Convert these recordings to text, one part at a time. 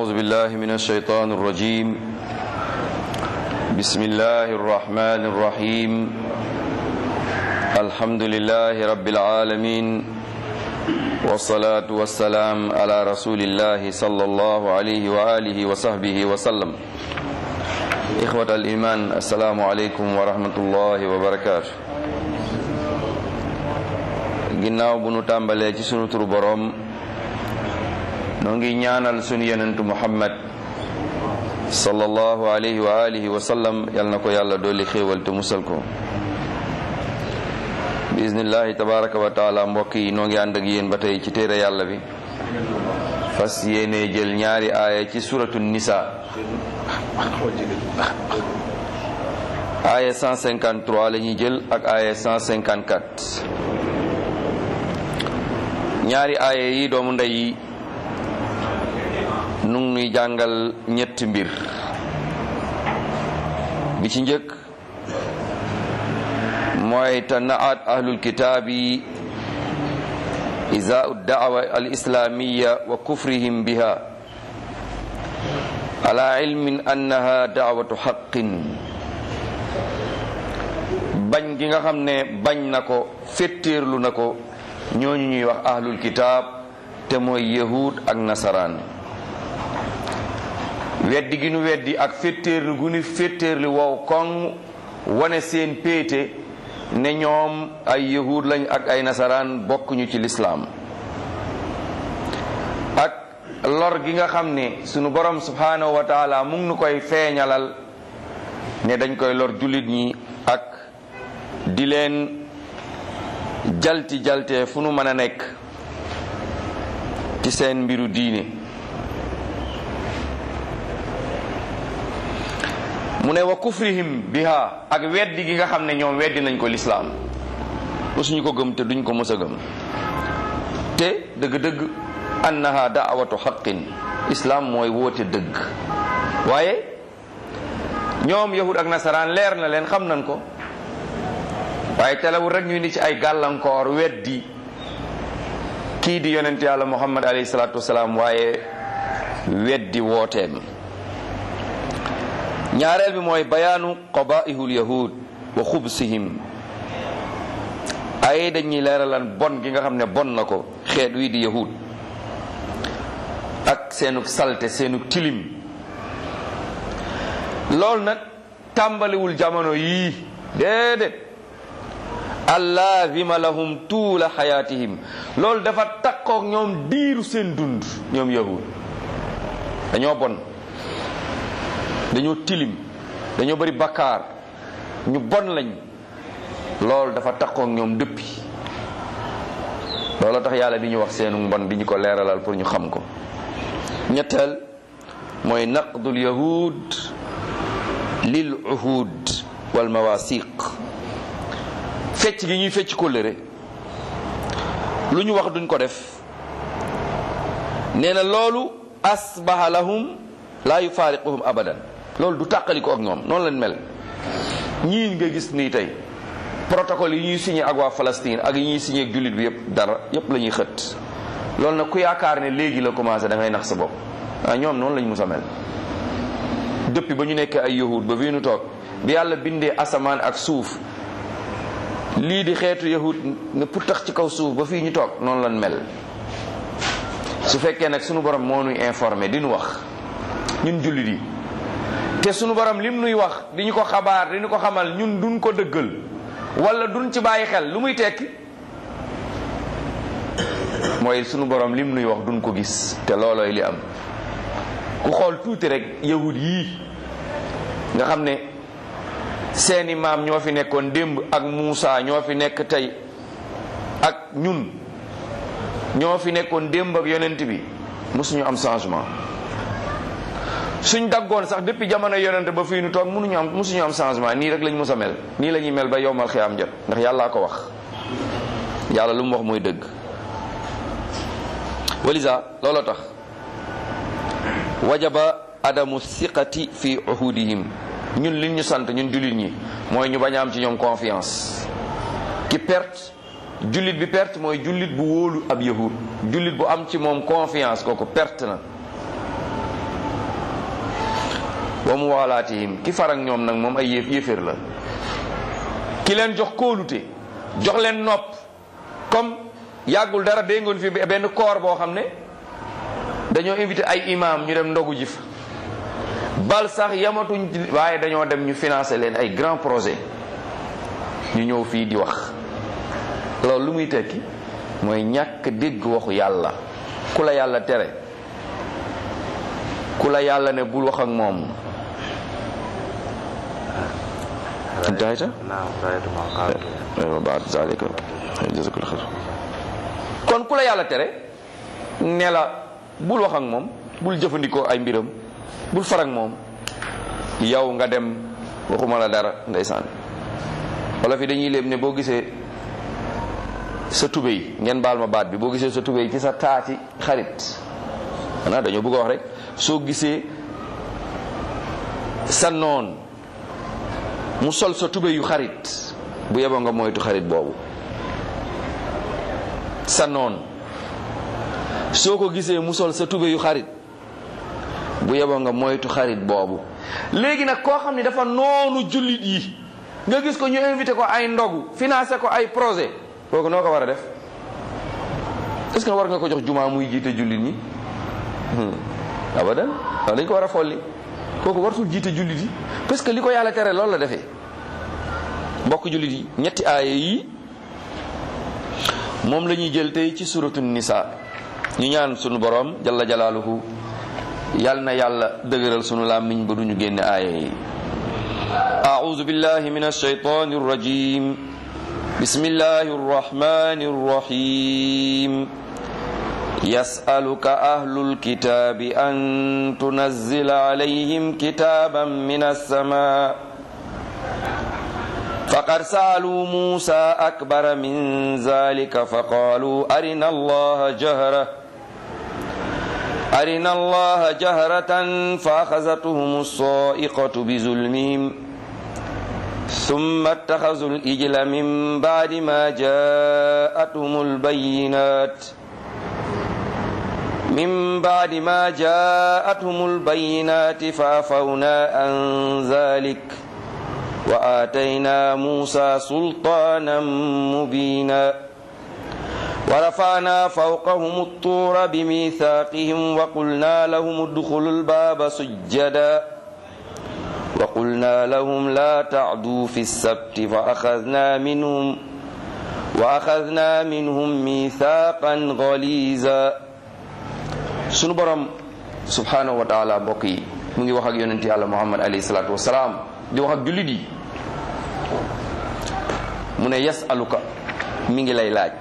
أعوذ بالله من الشيطان الرجيم بسم الله الرحمن الرحيم الحمد لله رب العالمين والصلاة والسلام على رسول الله صلى الله عليه وآله وصحبه وسلم إخوة الإيمان السلام عليكم ورحمة الله وبركاته ginnaaw bu nu tàmbalee ci sunu turu boroom noo ngi ñaanal sunu yonentu muhammad sallallahu alayhi wa alihi wa sallam yal na ko yàlla dolli xéewal te musal ko bismillahi tabaraka wa taala mbokk yi noo ngi ànd ak yéen ba tey ci téere yàlla bi fas yéene jël ñaari aaya ci suratu nisa aaya 153 la ñuy jël ak aaya 154 ñaari aaya yi doomu ndey yi nu ngi nuy jàngal ñetti mbir bi ci njëkk mooy tanaat ahlul kitaabi izaau daawa al islamiya wa kufrihim biha ala ilmin annaha daawatu xaqin bañ gi nga xam ne bañ na ko féttéerlu na ko ñooñu ñuy wax ahlul kitaab te mooy yahud ak nasaraan weddi gi nu weddi ak féttéerlu gu nu féttéerlu wow koŋ wane seen péete ne ñoom ay yahud lañ ak ay nasaraan bokkuñu ci lislaam ak lor gi nga xam ne sunu borom subhanahu wa taala mu ngi nu koy feeñalal ne dañ koy lor jullit ñi ak di leen jalti jalte fu nu mën a nekk ci seen mbiru diine mu ne wa kufrihim biha ak weddi gi nga xam ne ñoom weddi nañ ko lislaam musuñu ko gëm te duñ ko mës a gëm te dëgg-dëgg annaha daawatu xaqin islaam mooy woote dëgg waaye ñoom yahud ak nasaraan leer na leen xam nañ ko waaye telewul rek ñu ni ci ay gàllankoor weddi kii di yonent yàlla muhammad alayhi salaatu wasalaam waaye weddi wooteem ñaareel bi mooy bayaanu qabaihul yahud wa xubsihim ay dañuy leeralan bon gi nga xam ne bon na ko xeet wii di yahud ak seenug salte seenug tilim loolu nag tàmbaliwul jamono yii déedéet allaazima lahum tuula xayaatihim loolu dafa takkook ñoom diiru seen dund ñoom yahud dañoo bon dañoo tilim dañoo bari bakkaar ñu bon lañ loolu dafa takkook ñoom dëppi loolu tax yàlla di ñu wax seenu mbon di ñu ko leeralal pour ñu xam ko ñetteel mooy naqdul yahud lil uhud wal mawasiq fecc gi ñuy fecc kóllëre lu ñu wax duñ ko def nee na loolu asbaha lahum laa yufaariquhum abadan loolu du tàqali ko ak ñoom noonu lañ mel ñii nga gis nii tey protocole yi ñuy signé ak waa Palestine ak yi ñuy signé ak jullit bi yëpp dara yëpp la ñuy xët loolu nag ku yaakaar ne léegi la commencé da ngay nax sa bopp ah ñoom noonu lañ mus a mel depuis ba ñu nekkee ay yahud ba fii nu toog bi yàlla bindee asamaan ak suuf lii di xeetu yahud ne pour tax ci kaw suuf ba fii ñu toog noonu lañ mel su fekkee nag sunu borom moo nuy informé di nu wax ñun jullit yi te sunu borom lim nuy wax di ñu ko xabaar di ñu ko xamal ñun duñ ko dëggal wala duñ ci bàyyi xel lu muy tekki mooy sunu borom lim nuy wax duñ ko gis te loolooy li am ku xool tuuti rek yahud yii nga xam ne seeni maam ñoo fi nekkoon démb ak Muusa ñoo fi nekk tey ak ñun ñoo fi nekkoon démb ak yonent bi mosuñu am changement suñ daggoon sax depuis jamono yonent ba fii nu toog mënuñu am mosuñu am changement nii rek lañ mos a mel nii la ñuy mel ba yowmal xiyaam jot ndax yàllaa ko wax yàlla lu mu wax mooy dëgg walisa looloo tax wajaba adamu siqati fi uhudihim ñun li ñu sant ñun jullit ñi mooy ñu bañ a am ci ñoom confiance ki perte jullit bi perte mooy jullit bu wóolu ab yahud jullit bu am ci moom confiance kooku perte na wa mu waalaatihim ki farak ñoom nag moom ay yéef yéeféer la ki leen jox kóolute jox leen nopp comme yàggul dara déggoon fi benn koor boo xam ne dañoo invité ay imam ñu dem ndogu ji fa bal sax yamatuñ waaye dañoo dem ñu financé leen ay grand projet ñu ñëw fii di wax loolu lu muy tekki mooy ñàkk dégg waxu yàlla ku la yàlla tere ku la yàlla ne bul wax ak moom انتهيت؟ نعم رأيت ما قال بعد ذلك جزاك الله خير kon ku la yàlla tere ne la bul wax ak moom bul jëfandikoo ay mbiram bul far ak moom yow nga dem waxuma la dara ndeysaan wala fi dañuy léeb ne boo gisee sa tubéy ngeen baal ma baat bi boo gisee sa tubéy ci sa taati xarit xanaa dañoo bëgg a wax rek soo gisee sa noon mu sol sa tubéy yu xarit bu yeboo nga moytu xarit boobu sa noon soo ko gisee mu sol sa tubéy yu xarit bu yeboo nga moytu xarit boobu léegi nag koo xam ne dafa noonu jullit yi nga gis ko ñu invité ko ay ndogu financé ko ay projet kooku noo ko war a def est-ce que war nga ko jox jumaa muy jiite jullit ñi abadan waaw dañ ko war a folli kooku wartul jiite jullit yi parce que li ko yàlla tere loolu la defee mbokk jullit yi ñetti aaya yi moom la ñuy jël tey ci suratu nisa ñu ñaan sunu borom jalla jalaaluhu yal na yàlla dëgëral sunu làmmiñ ba duñu génne aaya yi أعوذ بالله من الشيطان الرجيم بسم الله الرحمن الرحيم يسألك أهل الكتاب أن تنزل عليهم كتابا من السماء فقد سألوا موسى أكبر من ذلك فقالوا أرنا الله جهرة أرنا الله جهرة فأخذتهم الصائقة بظلمهم ثم اتخذوا الإجل من بعد ما جاءتهم البينات من بعد ما جاءتهم البينات فعفونا عن ذلك وآتينا موسى سلطانا مبينا ورفعنا فوقهم الطور بميثاقهم وقلنا لهم ادخلوا الباب سجدا وقلنا لهم لا تعدوا في السبت فأخذنا منهم وأخذنا منهم ميثاقا غليظا sunu borom subhanahu wa taala mbokk yi mu ngi wax ak yonent yàlla muhammad alayhi salaatu wasalaam di wax ak jullit yi mu ne yasaluka mi ngi lay laaj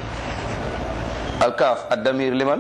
alkaaf addamir liman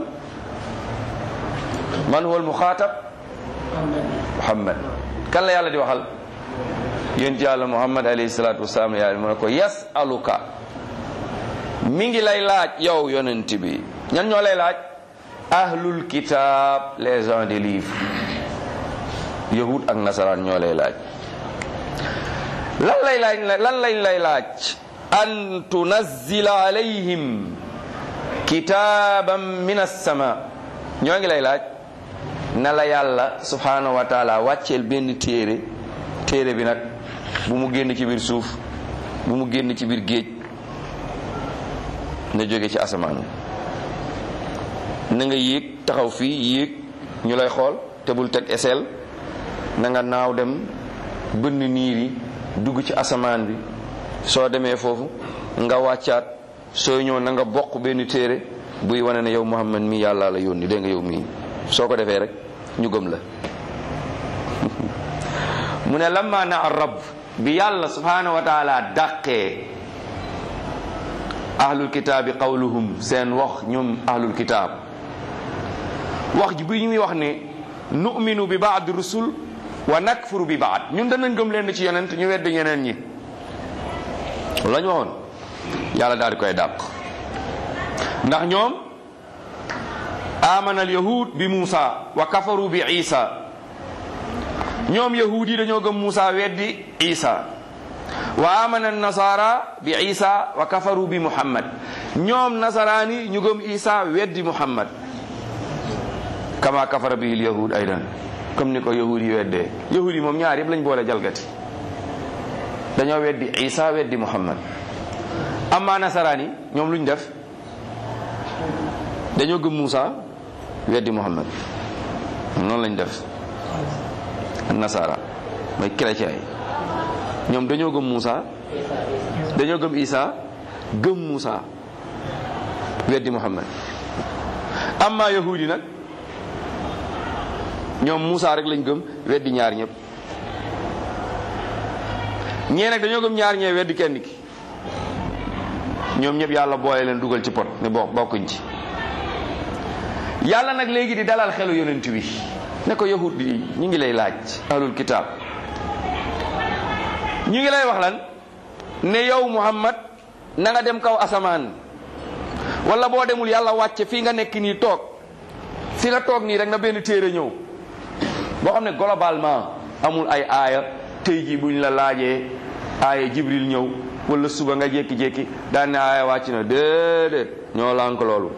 man huwa almuxaatab muhammad kan la yàlla di waxal yonent yàlla muhammad alayhi salaatu wasalaam yàlla mu ne ko yasaluka mi ngi lay laaj yow yonent bi ñan ñoo lay laaj ahlul kitab les gens des livres yahud ak nasaraan ñoo lay laaj lan lay laaj lan lañ lay laaj an tunazzila alayhim kitaban min as-sama ñoo ngi lay laaj na la yàlla subhanahu wa taala wàcceel benn téere téere bi nag bu mu génn ci biir suuf bu mu génn ci biir géej na jóge ci asamaan na nga yéeg taxaw fii yéeg ñu lay xool te bul teg eseel na nga naaw dem bënn niir yi dugg ci asamaan bi soo demee foofu nga wàccaat soo ñëw na nga bokk benn téere buy wane ne yow Muhammad mi yàlla la yónni dégg nga yow mii soo ko defee rek ñu gëm la mu ne lamma na arab bi yàlla subhanahu wa taala dàqee ahlul kitaabi qawluhum seen wax ñoom ahlul kitaab wax ji bi ñuy wax ne nu'minu bi baad rusul wa nakfuru bi baad ñun danañ gëm leen ci yonent ñu wedd ñeneen ñi la ñu waxoon yàlla daal di koy dàq ndax ñoom amana al yahud bi Muusa wa kafaru bi Isa ñoom yahud yi dañoo gëm Muusa weddi Isa wa amana nasara bi Isa wa kafaru bi Muhammad ñoom nasaraani ñu gëm Isa weddi Muhammad kama kafara bihi al yahud aydan comme ni ko yahud yi weddee yahud yi moom ñaar yëpp lañ boole jalgati dañoo weddi isa weddi muhammad amma nasaraan yi ñoom luñ def dañoo gëm Muusa weddi muhammad noonu lañ def nasara mooy chrétien yi ñoom dañoo gëm Muusa dañoo gëm isa gëm Muusa weddi muhammad amma yahudi nag ñoom Muusa rek lañ gëm weddi ñaar ñëpp ñee nag dañoo gëm ñaar ñee weddi kenn ki ñoom ñëpp yàlla boole leen dugal ci pot ne bokk bokkuñ ci yàlla nag léegi di dalal xelu yonent bi ne ko yahud yi ñu ngi lay laaj ahlul kitaab ñu ngi lay wax lan ne yow muhammad na nga dem kaw asamaan wala boo demul yàlla wàcce fii nga nekk nii toog fi nga toog nii rek na benn téere ñëw boo xam ne globalement amul ay aaya tey jii buñ la laajee aaya jibril ñëw wala suba nga jékki-jékki daan ne aaya wàcc na déedéet ñoo lànk loolu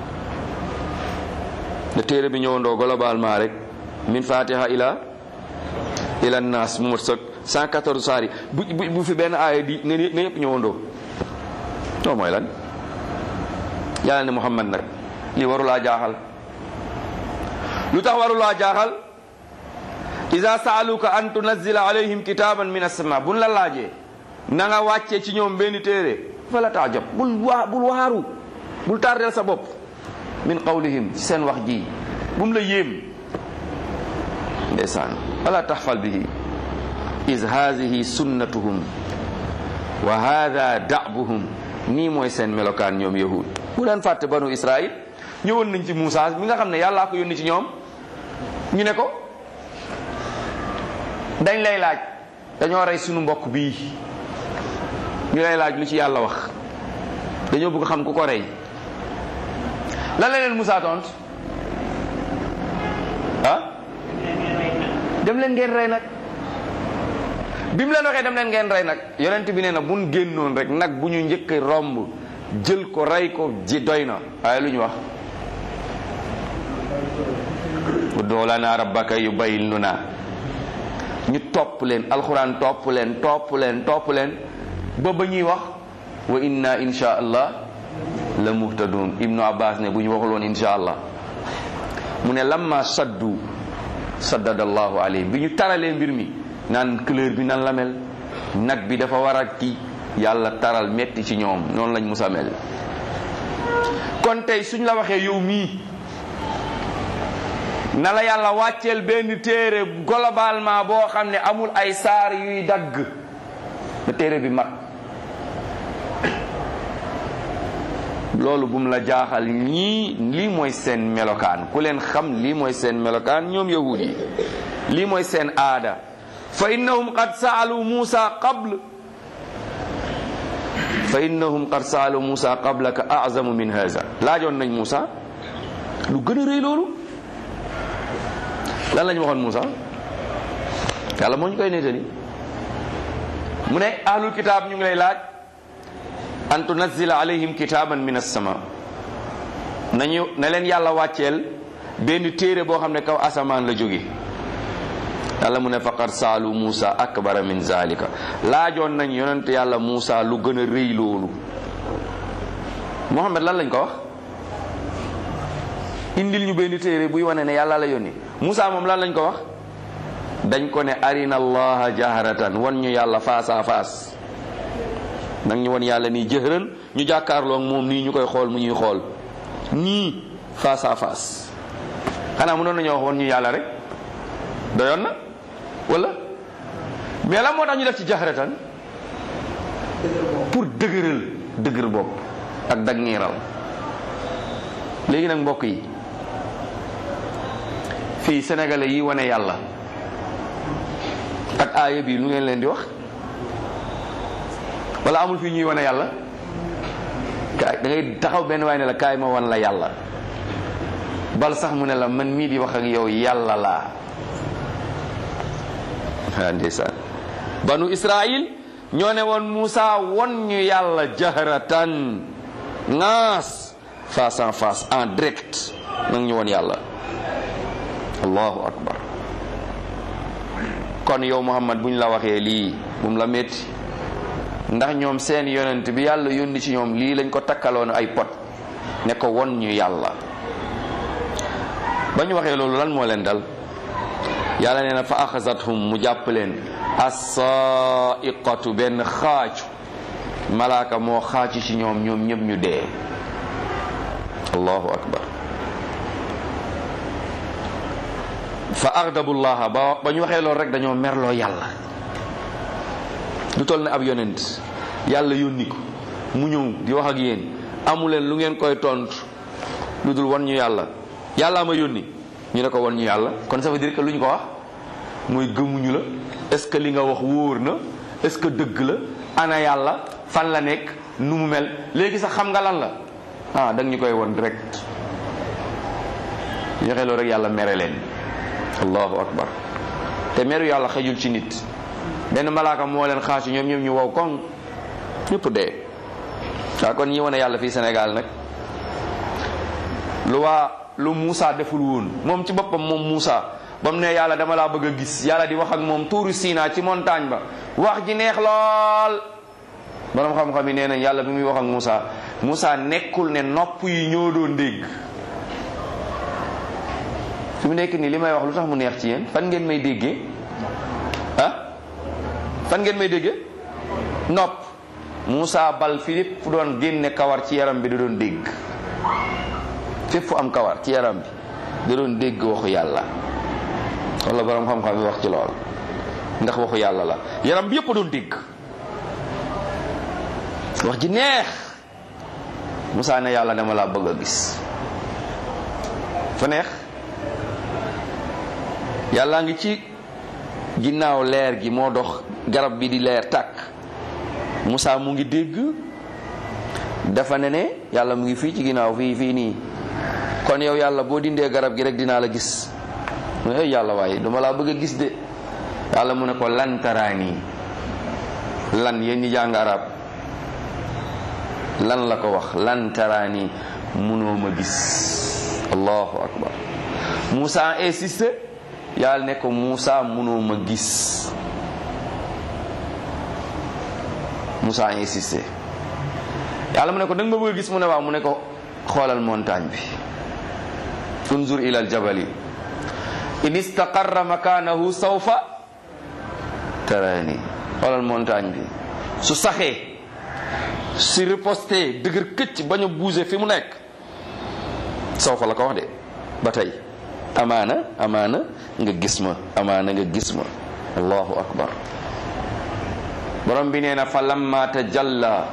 ne téere bi ñëwandoo globalement rek min fatiha ila ila nas mu mat sëg 114 saari bu bu fi benn aaya di nga nga yëpp ñëwandoo non mooy lan yàlla ne muhammad nag lii warulaa jaaxal lu tax warulaa jaaxal ida saaluka an tunazila alayhim kitaban min asama buñ la laajee na nga wàccee ci ñoom benn téere fa la taajab bul waa bul waaru bul tardeel sa bopp min qawlihim ci seen wax ji bu mu la yéem ndeysaan wala taxfal bihi is haadihi sunnatuhum wa hada da'buhum nii mooy seen melokaan ñoom yahud bu leen fàtte banu israil ñëwoon nañ ci Moussa mi nga xam ne yàllaa ko yónni ci ñoom ñu ne ko dañ lay laaj dañoo rey sunu mbokk bii ñu lay laaj lu ci yàlla wax dañoo bëgg xam ku ko rey lan la leen Moussa tont ah dem leen ngeen rey nag bi mu leen waxee dem leen ngeen rey nag yonent bi nee na buñ génnoon rek nag bu ñu njëkk romb jël ko rey ko ji doy na waaye lu ñu wax ud'u lana rabbaka yubayyin lana ñu topp leen alxuraan topp leen topp leen topp leen ba ba ñuy wax wa inna insha allah la muhtadun ibnu abbas ne bu ñu waxul woon insha allah mu ne lamma saddu saddada allahu alayhim bi ñu taralee mbir mi naan couleur bi nan la mel nag bi dafa war a kii yàlla taral metti ci ñoom noonu lañ musa mel kon tey suñ la waxee yow mii na la yàlla wàcceel benn téere globalement boo xam ne amul ay saar yuy dagg na téere bi mat loolu bum la jaaxal ñii lii mooy seen melokaan ku leen xam lii mooy seen melokaan ñoom yahud yi lii mooy seen aada fa innahum qad saalu Musa qabl fa innahum qad saalu Musa qablaka azamu min haza laajoon nañ Musa lu gën a rëy loolu lan lañ waxoon Musa yàlla moo ñu koy nettali mu ne ahlul kitaab ñu ngi lay laaj an tunazila alayhim kitaban min as-sama nañu na leen yàlla wàcceel benn téere boo xam ne kaw asamaan la jóge yàlla mu ne faqad saalu Musa akbara min zalika laajoon nañ yonent yàlla Musa lu gën a rëy loolu Muhammad lan lañ ko wax indil ñu benn téere buy wane ne yàlla la yónni Musa moom lan lañ ko wax dañ ko ne arina allaha jaharatan wan ñu yàlla face à face nag ñu wan yàlla nii jëhëran ñu jàkkaarloo moom nii ñu koy xool mu ñuy xool nii face à face xanaa mënoon nañoo wax wan ñu yàlla rek doyoon na wala mais la moo tax ñu def ci jaxaratan pour dëgëral dëgër bopp ak dag niiral léegi nag mbokk yi fii sénégalais yi wane yàlla ak aaya bi lu ngeen leen di wax wala amul fii ñuy wane yàlla kaay da ngay taxaw benn waay ne la kaay ma wan la yàlla bal sax mu ne la man mii di wax ak yow yàlla laa waa ndeysaan banu israil ñoo ne woon Moussa won ñu yàlla jaharatan ngaas face en face en direct nag ñu won yàlla allahu akbar kon yow Muhammad bu ñu la waxee lii bum la métti ndax ñoom seen yonent bi yàlla yónni ci ñoom lii lañ ko takkaloon ay pot ne ko won ñu yàlla ba ñu waxee loolu lan moo leen dal yàlla nee na fa axasathum mu jàpp leen assaiqatu benn xaaju malaaka moo xaacu ci ñoom ñoom ñëpp ñu dee allahu akbar fa agdabullaha ba ba ñu waxee loolu rek dañoo merloo yàlla lu toll ne ab yonent yàlla yónni ko mu ñëw di wax ak yéen amuleen lu ngeen koy tontu lu dul wan ñu yàlla yàllaa ma yónni ñu ne ko wan ñu yàlla kon ça veut dire que lu ñu ko wax mooy gëmuñu la est-ce que li nga wax wóor na est-ce que dëgg la ana yàlla fan la nekk nu mu mel léegi sax xam nga lan la ah da nga ñu koy won direct ñu waxee loolu rek yàlla mere leen allahu akbar te meru yàlla xejul ci nit benn malaaka moo leen xaasu ñoom ñoom ñu wow koŋ ñëpp dee waaw kon ñi wane yàlla fii Sénégal nag lu waa lu Moussa deful woon moom ci boppam moom Moussa ba mu ne yàlla dama laa bëgg a gis yàlla di wax ak moom tuuru Sina ci montagne ba wax ji neex lool borom xam-xam yi nee nañ yàlla bi muy wax ak Moussa Moussa nekkul ne nopp yi ñoo doon dégg fi mu nekk nii li may wax lu tax mu neex ci yéen fan ngeen may déggee ah fan ngeen may déggee nopp Moussa bal Philippe fu doon génne kawar ci yaram bi da doon dégg fépp fu am kawar ci yaram bi da doon dégg waxu yàlla wala borom xam-xam yi wax ci lool ndax waxu yàlla la yaram bi yëpp a doon dégg wax ji neex Moussa ne yàlla dama laa bëgg a gis fa neex yàllaa ngi ci ginnaaw leer gi moo dox garab bi di leer tàkk Moussa mu ngi dégg dafa ne ne yàlla mu ngi fii ci ginnaaw fii fii nii kon yow yàlla boo dindee garab gi rek dinaa la gis mu ne yàlla waaye dama laa bëgg a gis de yàlla mu ne ko lan taraani lan yéen ñi jàng arab lan la ko wax lan taraani munoo ma gis allahu akbar Moussa insisté yàlla ne ko Moussa munoo ma gis Moussa insisté yàlla mu ne ko da nga ma bëgg a gis mu ne waaw mu ne ko xoolal montagne bi unzur ila aljabali in istaqarra makanahu sawfa tarani xoolal montagne bi su saxee si riposté dëgër këcc bañ a bouger fi mu nekk sawfa la ko wax de ba tey amaana amaana nga gis ma amaana nga gis ma allahu akbar borom bi nee na fa lamma tajalla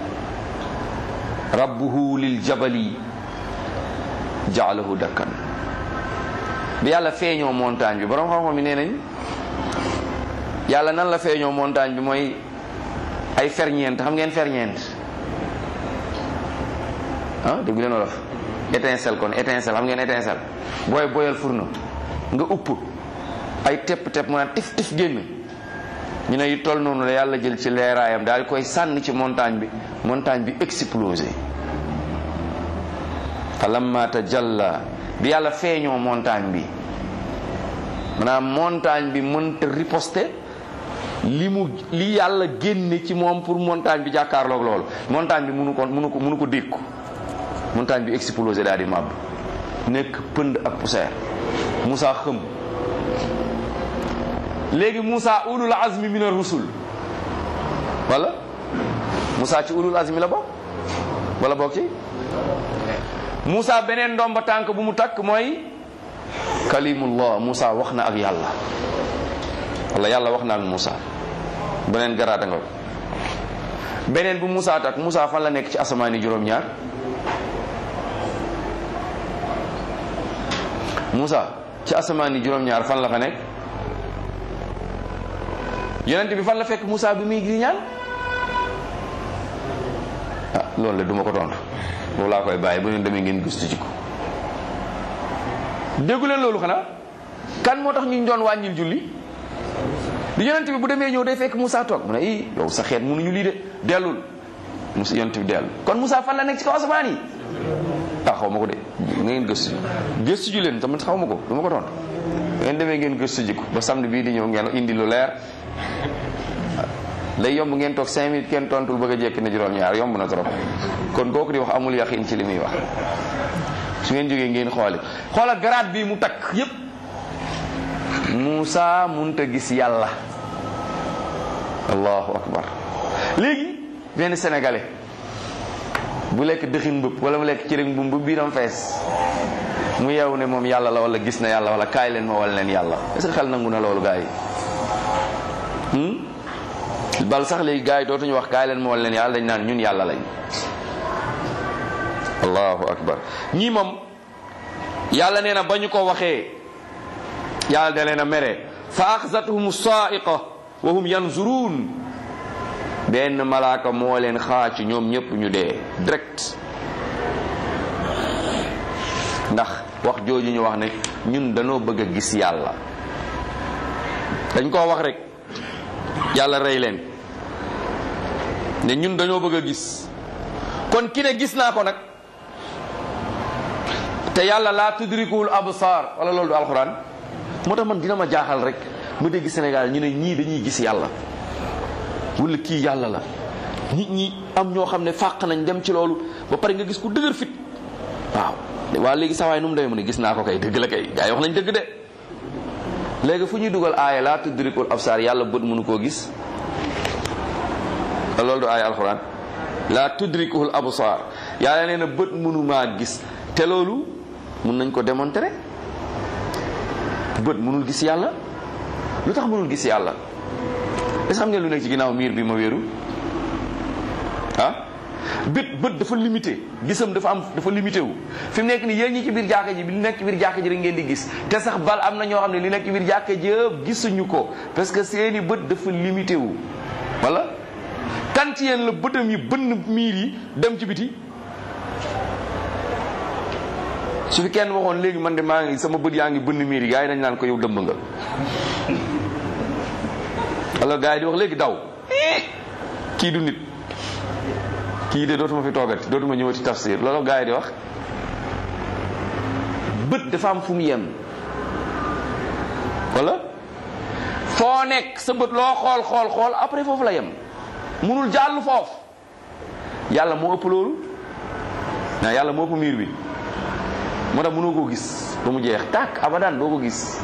rabbuhu lil jabali jaalahu dakkan bi yàlla feeñoo montagne bi borom xam-xam yi nee nañ yàlla nan la feeñoo montagne bi mooy ay ferñeent xam ngeen ferñeent ah dégg leen wolof étincelle kon étincelle xam ngeen étincelle booy boyal fourneau nga upp ay tepp tepp mu naan tif tif génn ñu ne yu toll noonu la yàlla jël ci leeraayam daal di koy sànni ci montagne bi montagne bi explosé fa lamma tajalla bi yàlla feeñoo montagne bi maanaam montagne bi mënta riposter li mu li yàlla génne ci moom pour montagne bi jàkkaarloog loolu montagne bi mënu ko mënu ko mënu ko dékku montagne bi explosé daal di màbb nekk pënd ak poussière Moussa xëm léegi Moussa ulul azmi min ar-rusul wala Moussa ci ulul azmi la bokk wala bokk ci Moussa beneen ndomba tànk bu mu takk mooy kalimullah Moussa wax na ak yàlla wala yàlla wax na ak Moussa beneen garaata nga beneen bu Moussa takk Moussa fan la nekk ci asamaani juróom-ñaar Moussa ci asamaani juróom-ñaar fan la fa nekk yonent bi fan la fekk Moussa bi muy gi ñaan ah loolu la duma ko tontu loolu laa koy bàyyi bu ñu demee ngeen gëstu ci ko déggu leen loolu xanaa kan moo tax ñu doon wàññil julli di yonent bi bu demee ñëw day fekk Moussa toog mu ne i yow sa xeet mënuñu lii de dellul Moussa yonent bi dellu kon Moussa fan la nekk ci kaw asamaan yi ah xaw ma ko de ngeen gëstu gëstu ju leen tamit xaw ma ko du ma ko tontu ngeen demee ngeen gëstu ji ko ba samedi bii di ñëw ngeen indi lu leer day yomb ngeen toog cinq minutes kenn tontul bëgg a jekki na juróom-ñaar yomb na trop kon kooku di wax amul yaqin ci li muy wax su ngeen jógee ngeen xooli xoola garaat bii mu takk yépp Muusa munta gis yàlla allahu akbar léegi benn sénégalais bu lekk dëxin mbëpp wala mu lekk cëriñ mbum bu biiram fees mu yeewu ne moom yàlla la wala gis na yàlla wala kaay leen ma wala leen yàlla est-ce que xel nangu na loolu gars yi bal sax léegi gars yi dootuñu wax kaay leen ma wala leen yàlla dañ naan ñun yàlla lañ allahu akbar ñii moom yàlla nee na ba ñu ko waxee yàlla da leen a mere fa axzathum saaiqa wa hum yanzurun benn malaaka moo leen xaaci ñoom ñëpp ñu dee direct ndax wax jooju ñu wax ne ñun dañoo bëgg a gis yàlla dañ koo wax rek yàlla rey leen ne ñun dañoo bëgg a gis kon ki ne gis naa ko nag te yàlla laa tudrikul absar wala loolu du alxuraan moo tax man dina ma jaaxal rek mu dégg Sénégal ñu ne ñii dañuy gis yàlla wala kii yàlla la nit ñi am ñoo xam ne fàq nañ dem ci loolu ba pare nga gis ku dëgër fit waaw waa léegi sawaay nu mu demee mu ne gis naa ko kay dëgg la kay gaa yi wax nañ dëgg de léegi fu ñuy dugal aaya laa tudrikul absar yàlla bët mënu koo gis loolu du aaya alxuraan laa tudrikul absar yàlla nee na bët mënu maa gis te loolu mun nañ ko démontrer bët mënul gis yàlla lu tax mënul gis yàlla est-ce que xam ngeen lu nekk ci ginnaaw miir bi ma wéeru ah bët bët dafa limité gisam dafa am dafa limité wu fi mu nekk ni yéen ñi ci biir jàkka ji li nekk ci biir jàkka ji rek ngeen di gis te sax bal am na ñoo xam ne li nekk ci biir jàkka ji yëpp gisuñu ko parce que seeni bët dafa limité wu wala kan ci yéen la bëtam yi bënn miir yi dem ci biti su fi kenn waxoon léegi man de maa ngi sama bët yaa ngi bënn miir yi gars yi dañ naan ko yow dëmb nga alors gars yi di wax léegi daw kii du nit kii de dootuma fi toogati dootuma ñëwati tafsir loolu gars yi di wax bët dafa am fu mu yem wala foo nekk sa bët loo xool xool xool après foofu la yem munul jàll foofu yàlla moo ëpp loolu naa yàlla moo ëpp miir bi moo tax mënoo koo gis ba mu jeex tàkk abadan doo ko gis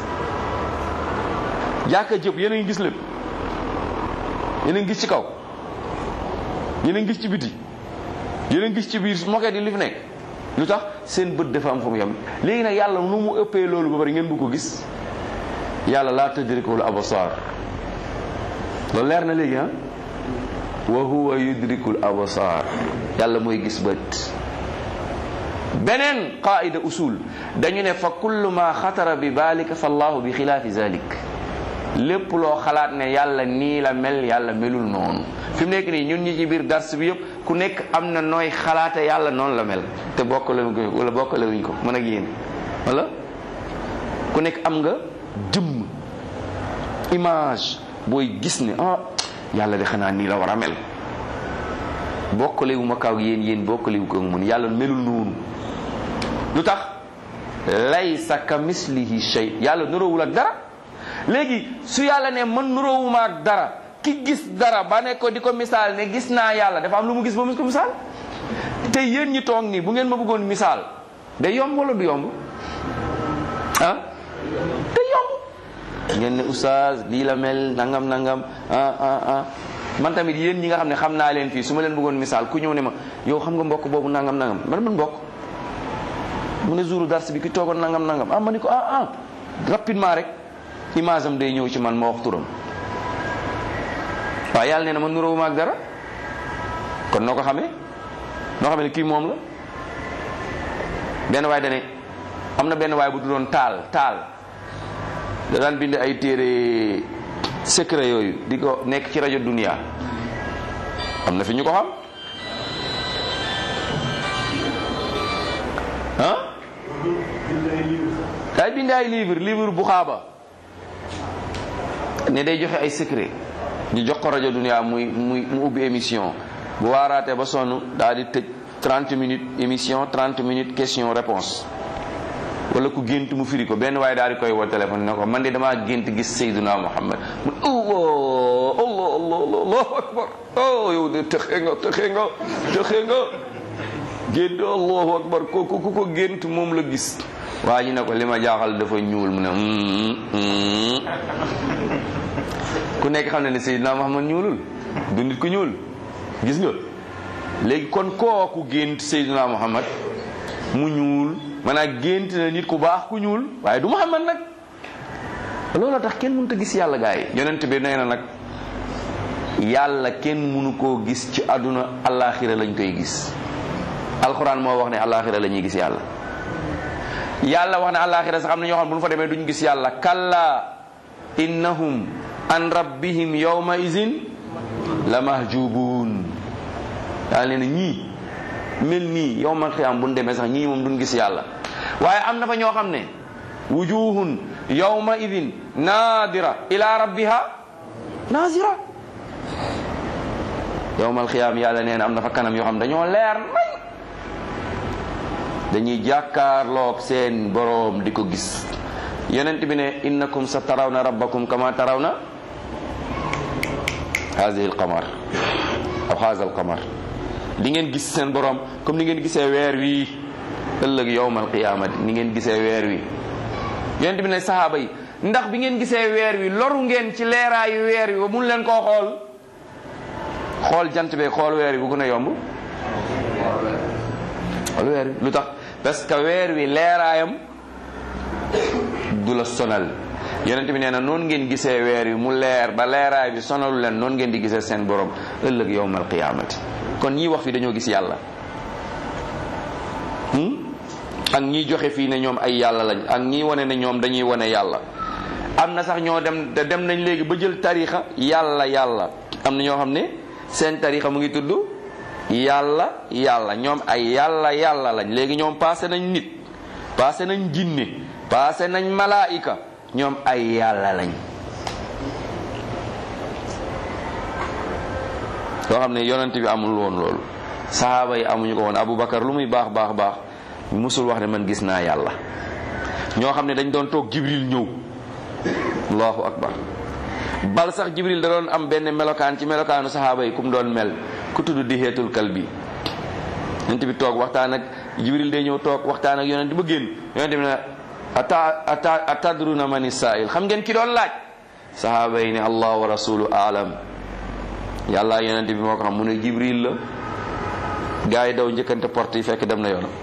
jàkka jëpp yéen a ngi gis lépp yéen a ngi gis ci kaw yéen a ngi gis ci biti yéen a ngi gis ci biir moket yi li fi nekk lu tax seen bët dafa am fu mu yem léegi nag yàlla nu mu ëppee loolu ba bari ngeen bu ko gis yàlla laa tudrikul absar loolu leer na léegi ah wa huwa yudrikul absar yàlla mooy gis bët beneen qaida usul dañu ne fa kullu ma xatara bi balika fa allahu bi xilaafi zalik lépp loo xalaat ne yàlla nii la mel yàlla melul noonu fi mu nekk nii ñun ñi ci biir dars bi yëpp ku nekk am na nooy xalaate yàlla noonu la mel te bokkale wuñ ko wala bokkale wuñ ko mën ak yéen wala ku nekk am nga jëmm image booy gis ne ah yàlla de xanaa nii la war a mel bokkale wu ma kaw yéen yéen bokkale wu ko mun yàlla melul noonu lu tax laysa ka mislihi shay yàlla nuroowul ak dara léegi su yàlla ne man nuroowuma ak dara ki gis dara ba ne ko di ko misaal ne gis naa yàlla dafa am lu mu gis ba mu ko misaal te yéen ñi toog nii bu ngeen ma bëggoon misaal day yomb wala du yomb ah day yomb ngeen ne oustaz lii la mel nangam nangam ah ah ah man tamit yéen ñi nga xam ne xam naa leen fii su ma leen bëggoon misaal ku ñëw ne ma yow xam nga mbokk boobu nangam nangam man man mbokk mu ne jouru dars bi ki toogoon nangam nangam ah ma ni ko ah ah rapidement rek image am day ñëw ci man ma wax turam waaw yàlla nee na ma nuróowuma ak dara kon noo ko xamee noo xamee ne kii moom la benn waay dane am na benn waay bu doon taal taal da daan bind ay téere secret yooyu di ko nekk ci rajo dunia am na fi ñu ko xam ah day bind ay livre livre bu xaaba ne day joxe ay secret ñu jox ko rajo dunia muy muy mu ubbi émission bu waaraatee ba sonn daal di tëj 30 minutes émission 30 minutes question réponse wala ku gént mu firi ko benn waaye daal di koy woo téléphone ne ko man de damaa gént gis Seydina Muhammad mu allah allah allah allah allahu akbar oh yow de texe nga texe nga texe nga gént allahu akbar kooku ku ko gént moom la gis waa ji ne ko li ma jaaxal dafa ñuul mu ne ku nekk xam ne ne Seydina Muhammad ñuulul du nit ku ñuul gis nga léegi kon kooku gént Seydina Muhammad mu ñuul maanaam gént na nit ku baax ku ñuul waaye du Muhammad nag loolu tax kenn mënut a gis yàlla gaa yi yonent bi nee na nag yàlla kenn mënu koo gis ci àdduna allaaxira lañ koy gis alxuraan moo wax ne allaaxira la ñuy gis yàlla yàlla wax ne allaaxira sax am na ñoo xam bu ñu fa demee duñ gis yàlla kalla innahum an rabbihim yawma izin la mahjubuun yàlla nee na ñii mel nii yawmal qiyaam bu ñu demee sax ñii moom duñ gis yàlla waaye am na fa ñoo xam ne wujuhun yawma idin naadira ila rabbiha naazira yawmal qiyaam yàlla nee na am na fa kanam yoo xam dañoo leer nañ dañuy jàkkaarloog seen boroom di ko gis yonent bi ne innakum sa tarawna rabbakum kama tarawna haadihi alqamar aw haada alqamar di ngeen gis seen boroom comme ni ngeen gisee weer wi ëllëg yowmal qiyaamati ni ngeen gisee weer wi yonent bi ne sahaaba yi ndax bi ngeen gisee weer wi loru ngeen ci leeraayu weer wi ba mun leen koo xool xool jant bee xool weer wi bu gën a yomb xool weer wi lu tax parce que weer wi leeraayam du la sonal yonent bi nee na noonu ngeen gisee weer wi mu leer ba leeraay bi sonalu leen noonu ngeen di gisee seen borom ëllëg yowmal qiyaamati kon ñii wax fi dañoo gis yàlla ak ñii joxe fii ne ñoom ay yàlla lañ ak ñii wane ne ñoom dañuy wane yàlla am na sax ñoo dem dem nañ léegi ba jël tarixa yàlla yàlla am na ñoo xam ne seen tarixa mu ngi tudd yàlla yàlla ñoom ay yàlla yàlla lañ léegi ñoom passé nañ nit passé nañ jinne passé nañ malaayika ñoom ay yàlla lañ soo xam ne yonent bi amul woon loolu sahaaba yi amuñu ko woon Aboubacar lu muy baax baax baax musul wax ne man gis naa yàlla ñoo xam ne dañ doon toog jibril ñëw allahu akbar bal sax jibril da doon am benn melokaan ci melokaanu sahaaba yi kum doon mel ku tudd di xeetul kalbi yonent bi toog waxtaan ak jibril day ñëw toog waxtaan ak yonent ba génn yonent bi ne ata ata atadruna mani saa'il xam ngeen ki doon laaj sahaaba yi ne allah wa rasulu aalam yàlla yonent bi moo ko xam mu ne jibril la gaa yi daw njëkkante porte yi fekk dem na yoonam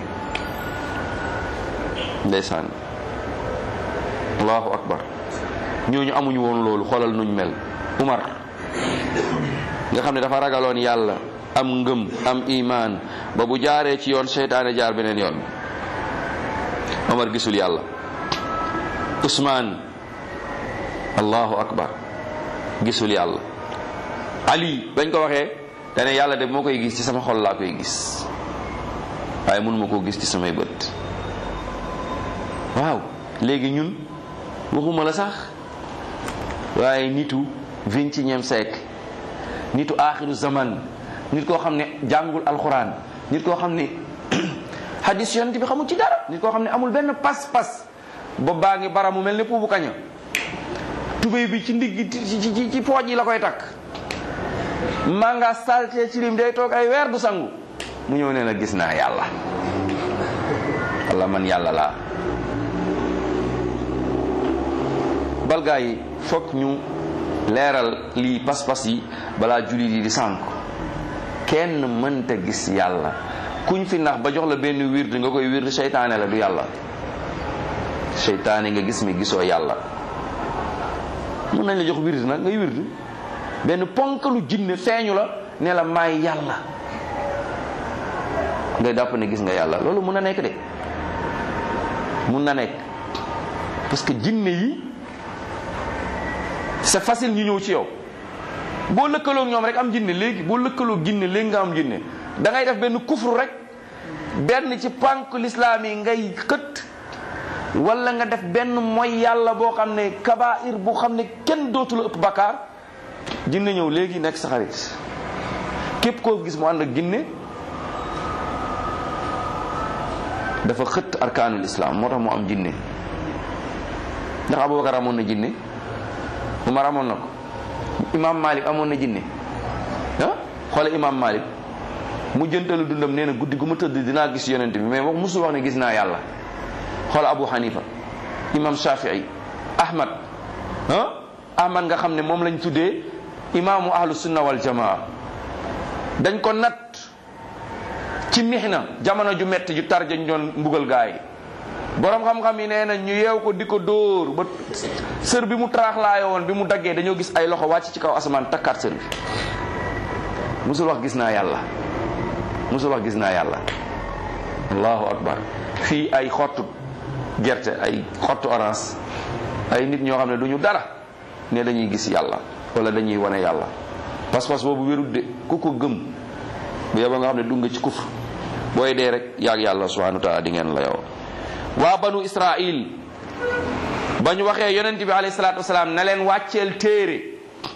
ndeysaan allahu akbar ñooñu amuñu woon loolu xoolal nuñ mel Umar nga xam ne dafa ragaloon yàlla am ngëm am imaan ba bu jaaree ci yoon seytaane jaar beneen yoon Umar gisul yàlla Usmaan allahu akbar gisul yàlla Ali bañ ko waxee dane yàlla de moo koy gis ci sama xol laa koy gis waaye mënuma koo gis ci samay bët waaw léegi ñun waxuma la sax waaye nitu vingt-et-unième siècle nitu aaxiru zaman nit koo xam ne jàngul alxuraan nit koo xam ne hadis yonent bi xamul ci dara nit koo xam ne amul benn pas-pas ba baa ngi bara mu mel ne puubu kaña tubéy bi ci ndigg ci ci ci pooj yi la koy takk maa nga salte ci lim day toog ay weer du sangu mu ñëw ne la gis naa yàlla walla man yàlla laa balgaa yi foog ñu leeral lii pas-pas yi balaa jullit yi di sànk kenn mënta gis yàlla kuñ fi nax ba jox la benn wird nga koy wird seytaane la du yàlla seytaane nga gis mi gisoo yàlla mun nañ la jox wird nag ngay wird benn ponkalu jinne feeñu la ne la maay yàlla ngay dàpp ne gis nga yàlla loolu mun na nekk de mun na nekk parce que jinne yi c'est facile ñu ñëw ci yow boo lëkkaloo ñoom rek am jinne léegi boo lëkkaloo jinne léegi nga am jinne da ngay def benn kufru rek benn ci pànk lislaam yi ngay xët wala nga def benn mooy yàlla boo xam ne kabair bu xam ne kenn dootu la ëpp bakkaar jinne ñëw léegi nekk sa xarit képp koo gis mu ànd ak jinne dafa xëtt arkaanul islam moo tax mu am jinne ndax abubakar amoon na jinne umar amoon na ko imam malik amoon na jinne ah xoole imam malik mu jëntalu dundam nee na guddi gu ma tëdd dinaa gis yonent bi mais wax musul wax ne gis naa yàlla xool abu hanifa imam shafii ahmad ah ahmad nga xam ne moom lañ tuddee imaamu ahlu sunna wal jamaa dañ ko nat ci mihna jamono ju metti ju tar jañ doon mbugal gaay borom xam-xam yi nee na ñu yeew ko di ko dóor ba sër bi mu taraaxlaayo woon bi mu daggee dañoo gis ay loxo wàcc ci kaw asamaan takkaat sër bi musul wax gis naa yàlla musul wax gis naa yàlla allahu akbar fii ay xottu gerte ay xottu orange ay nit ñoo xam ne du ñu dara ne dañuy gis yàlla wala dañuy wane yàlla pas-pas boobu wérut de ku ko gëm bu yeba nga xam ne dugg nga ci kufr booy dee rek yaag yàlla subhanahu wa taala di ngeen la yow waa banu israil ba ñu waxee yonent bi alayhi salatu wasalaam na leen wàcceel téere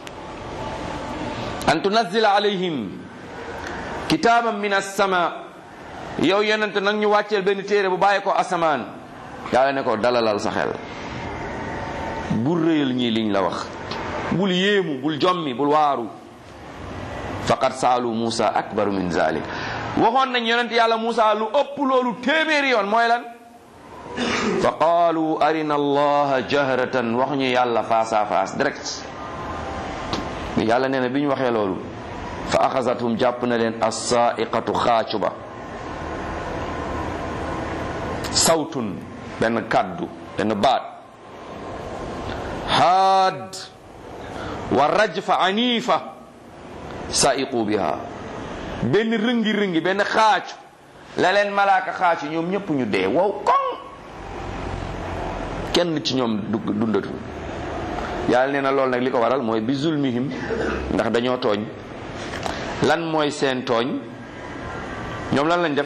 an tunazila alayhim kitaaban min as-sama yow yonent nag ñu wàcceel benn téere bu bàyyi ko asamaan yàlla ne ko dalalal sa xel bul réyal ñii liñ la wax bul yéemu bul jommi bul waaru faqad saalu Musa akbaru min zalik waxoon nañ yonent yàlla Musa lu ëpp loolu téeméeri yoon mooy lan fa qaalu arina allaha jahratan wax ñu yàlla face à face direct bi yàlla nee na bi ñu waxee loolu fa axasathum jàpp na leen assaiqatu xaacu ba sawtun benn kàddu benn baat haad wa rajfa anifa saiqu biha benn rëngi rëngi benn xaacu la leen malaaka xaacu ñoom ñëpp ñu dee wow koŋ kenn ci ñoom dundatu yàlla nee na loolu nag li ko waral mooy bi zulmihim ndax dañoo tooñ lan mooy seen tooñ ñoom lan lañ def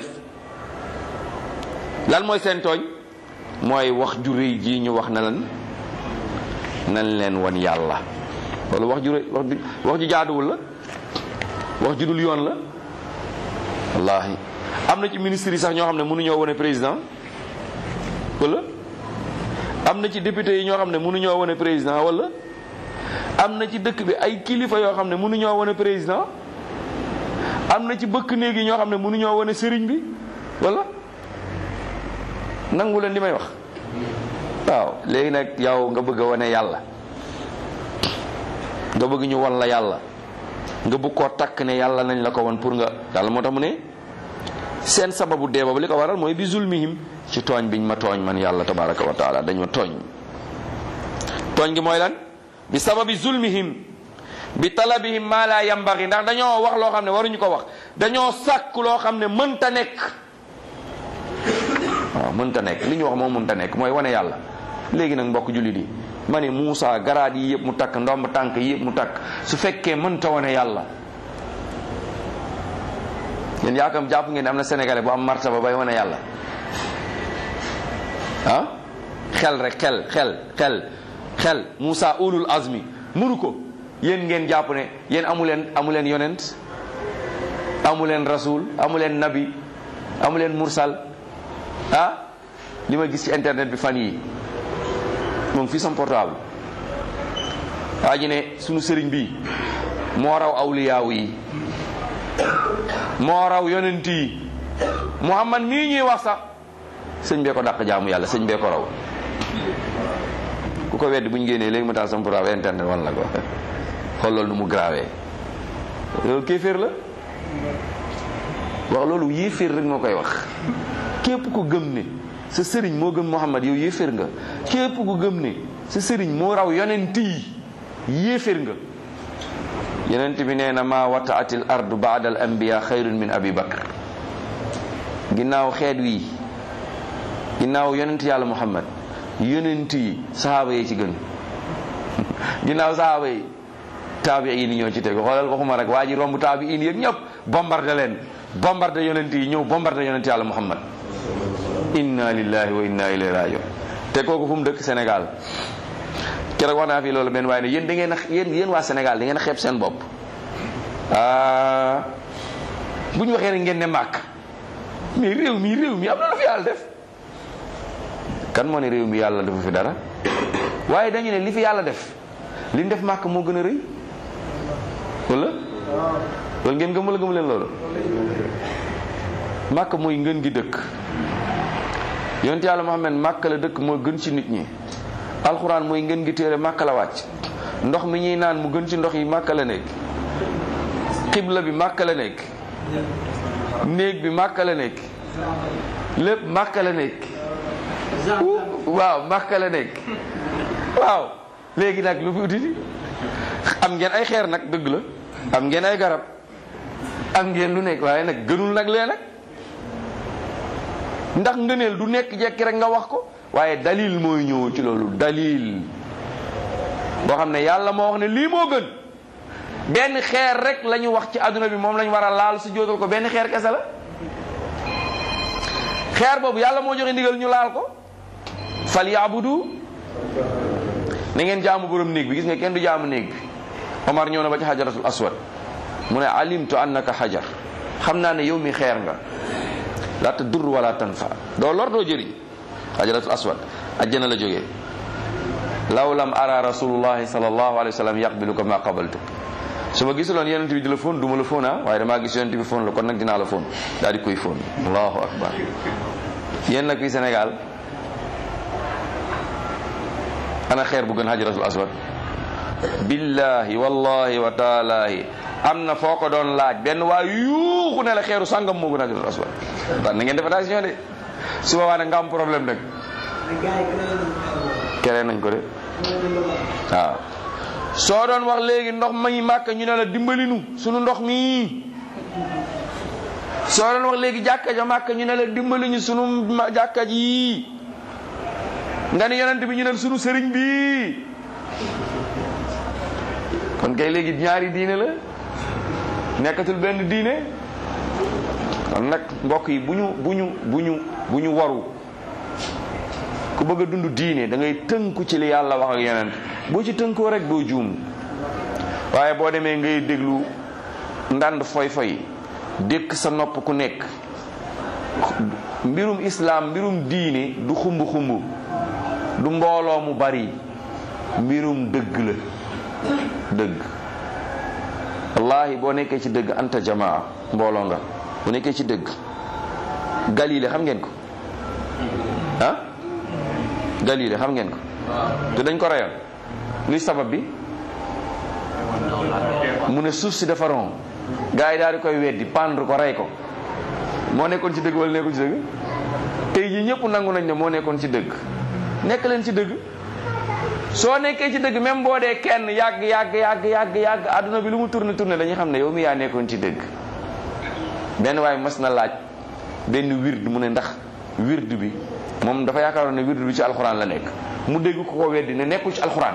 lan mooy seen tooñ mooy wax ju rëy ji ñu wax na lan nañ leen wan yàlla loolu wax ju rëy wax ju wax ju jaaduwul la wax ju dul yoon la wallahi am na ci ministre yi sax ñoo xam ne mënuñoo wane président wala am na ci député yi ñoo xam ne mënuñoo wane président wala am na ci dëkk bi ay kilifa yoo xam ne mënuñoo wane président am na ci bëkk néeg yi ñoo xam ne mënuñoo wane sëriñ bi wala nangu leen li may wax waaw léegi nag yow nga bëgg a wane yàlla nga bëgg ñu wan la yàlla nga bëgg koo takk ne yàlla nañ la ko wan pour nga yàlla moo tax mu ne seen sababu dee boobu li ko waral mooy bi zulmihim ci tooñ biñ ma tooñ man yàlla tabaraka wa taala dañ ma tooñ tooñ gi mooy lan bi sababi zulmihim bi talabihim ma la yambari ndax dañoo wax loo xam ne waruñu ko wax dañoo sàkk loo xam ne mënta nekk waaw mënta nekk li ñu wax moom mënta nekk mooy wane yàlla léegi nag mbokk jullit yi ma ne Moussa garaat yi yëpp mu takk ndomb tànk yi yëpp mu takk su fekkee mënta wane yàlla yéen yaakam jàpp ngeen am na sénégalais bu am martaba bay wane yàlla ah xel rek xel xel xel xel Moussa ulul azmi mënu ko yéen ngeen jàpp ne yéen amu leen amu leen yonent amu leen rasul amu leen nabi amu leen mursal ah li ma gis ci internet bi fan yi moom fii sama portable waa ji ne sunu sëriñ bi moo raw awliyaaw yi moo raw yonent yi muhammad mii ñuy wax sax sëñ bee ko dàq jaamu yàlla sëñ bee ko raw ku ko weddi bu ñu génnee léegi ma taal sama portable internet wan la ko xool loolu nu mu grawee loolu kéeféer la wax loolu yéeféer rek moo koy wax képp ku gëm ne sa sëriñ moo gëm muhammad yow yéeféer nga képp ku gëm ne sa sëriñ moo raw yonent yi yéeféer nga yonent bi nee na ma wataatil ardu baada al anbiya xayrun min abi bakr ginnaaw xeet wi ginnaaw yonent yàlla muhammad yonent yi sahaaba yi ci gën ginnaaw sahaaba yi taabiin yi ñoo ci tegu xoolal waxuma rek waa ji romb taabiin yëg ñëpp bombardé leen bombardé yonent yi ñëw bombardé yonent yàlla muhammad inna lillahi wa inna ilayhi rajiun te kooku fu mu dëkk Sénégal keroog wax naa fi loolu benn waaye ne yéen da ngeen a yéen yéen waa Sénégal da ngeen a xeeb seen bopp ah bu ñu waxee rek ngeen ne màkk mais réew mi réew mi am na lu fi yàlla def kan moo ne réew mi yàlla dafa fi dara waaye dañu ne li fi yàlla def li ñu def màkk moo gën a rëy wala loolu ngeen gëm wala gëmu leen loolu màkk mooy ngën gi dëkk yonent yàlla Muhammad màkk la dëkk moo gën ci nit ñi alxuraan mooy ngën gi téere màkk la wàcc ndox mi ñuy naan mu gën ci ndox yi màkk la nekk xibla bi màkk la nekk néeg bi màkk la nekk lépp màkk la nekk waaw màkk la nekk waaw léegi nag lu fi uti am ngeen ay xeer nag dëgg la am ngeen ay garab am ngeen lu nekk waaye nag gënul nag lee nag ndax ngëneel du nekk jekki rek nga wax ko waaye dalil mooy ñëw ci loolu dalil boo xam ne yàlla moo wax ne lii moo gën benn xeer rek la ñu wax ci àdduna bi moom la ñu war a laal su jóotal ko benn xeer kese la xeer boobu yàlla moo joxe ndigal ñu laal ko fal yaabudu na ngeen jaamu borom néeg bi gis nga kenn du jaamu néeg bi Omar ñëw na ba ci xajaratul aswad mu ne alimtu annaka xajar xam naa ne yow mi xeer nga la tadur wala tanfa doo lor doo jëriñ xajaratul aswad ajjana la jógee law lam ara rasulullahi sallallahu alayhi wa sallam yaqbiluka ma qabaltuk su ma gisuloon yonent bi di la fóon du ma la fóon ah waaye damaa gis yonent bi fóon la kon nag dinaa la fóon daal di koy fóon allahu akbar yéen nag fii Sénégal ana xeer bu gën xajaratul aswad billahi wallahi wa taalahi am na foo ko doon laaj benn waa yuuxu ne la xeeru sàngam moo gën xajaratul aswad na ngeen def attention de su boobaa nag nga am problème nag keree nañ ko de waaw soo doon wax léegi ndox mañu màkk ñu ne la dimbalinu sunu ndox mi soo doon wax léegi jàkka ja màkk ñu ne la dimbaliñu sunu jàkka ji nga ni yonent bi ñu ne sunu sëriñ bi kon kay léegi ñaari diine la nekkatul benn diine kon nag mbokk yi bu ñu bu ñu bu ñu bu ñu waru ku bëgg a dund diine da ngay tënku ci li yàlla wax ak yonent boo ci tënkoo rek doo juum waaye boo demee ngay déglu ndànd foy foy dékk sa nopp ku nekk mbirum islaam mbirum diine du xumb xumb du mbooloo mu bari mbirum dëgg la dëgg wallahi boo nekkee ci dëgg anta jamaa mbooloo nga bu nekkee ci dëgg galile xam ngeen ko ah galile xam ngeen ko te dañ ko reyoon luy sabab bi mu ne suuf si dafa ron gars yi daal di koy weddi pendre ko rey ko moo nekkoon ci dëgg wala nekkul ci dëgg tey jii ñëpp nangu nañ ne moo nekkoon ci dëgg nekk leen ci dëgg soo nekkee ci dëgg même boo dee kenn yàgg yàgg yàgg yàgg yàgg adduna bi lu mu tourné tourné dañuy xam ne yow mi yaa nekkoon ci dëgg benn waaye mas na laaj benn wird mu ne ndax wird bi moom dafa yaakaaroon ne wird bi ci alxuraan la nekk mu dégg ko ko weddi ne nekkul ci alxuraan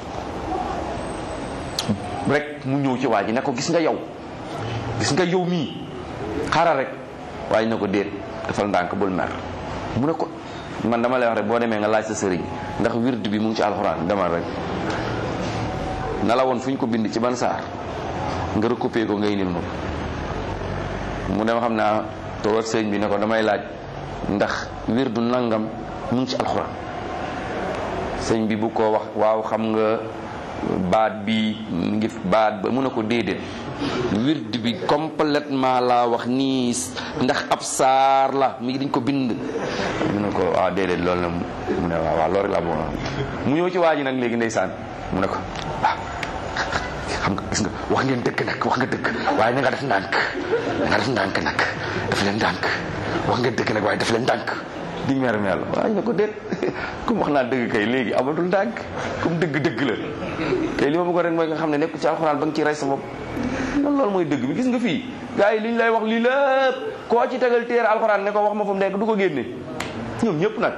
rek mu ñëw ci waa ji ne ko gis nga yow gis nga yow mii xaaral rek waaye ne ko déet dafal ndànk bul mer mu ne ko man dama lay wax rek boo demee nga laaj sa sëriñ ndax wird bi mu ngi ci alxuraan demal rek na la woon fu ñu ko bind ci ban saar nga recopier ko ngay nil ma ko mu dem xam naa toog ak sëriñ bi ne ko damay laaj ndax wirdu nangam mu ngi ci alxuraan sëñ bi bu ko wax waaw xam nga baat bi mu ngi baat ba mu ne ko déedéet wird bi complètement laa wax nii ndax ab saar la mi dañ ko bind mu ne ko waaw déedéet loolu la mu ne waaw waaw loolu rek laa bëggoon mu ñëw ci waa ji nag léegi ndeysaan mu ne ko ah xam nga gis nga wax ngeen dëgg nag wax nga dëgg waaye na nga def ndànk na nga def ndànk nag daf leen ndànk wax nga dëgg nag waaye daf leen ndànk di mer mer la waaye ne ko déet comme wax naa dëgg kay léegi amatul ndànk comme dëgg dëgg la kay li ma bëggoon rek mooy nga xam ne nekku ci alxuraan ba nga ci rey sa bopp loolu loolu mooy dëgg bi gis nga fii gars yi li ñu lay wax lii lépp koo ci tegal téere alxuraan ne ko wax ma fu mu nekk du ko génne ñoom ñëpp nag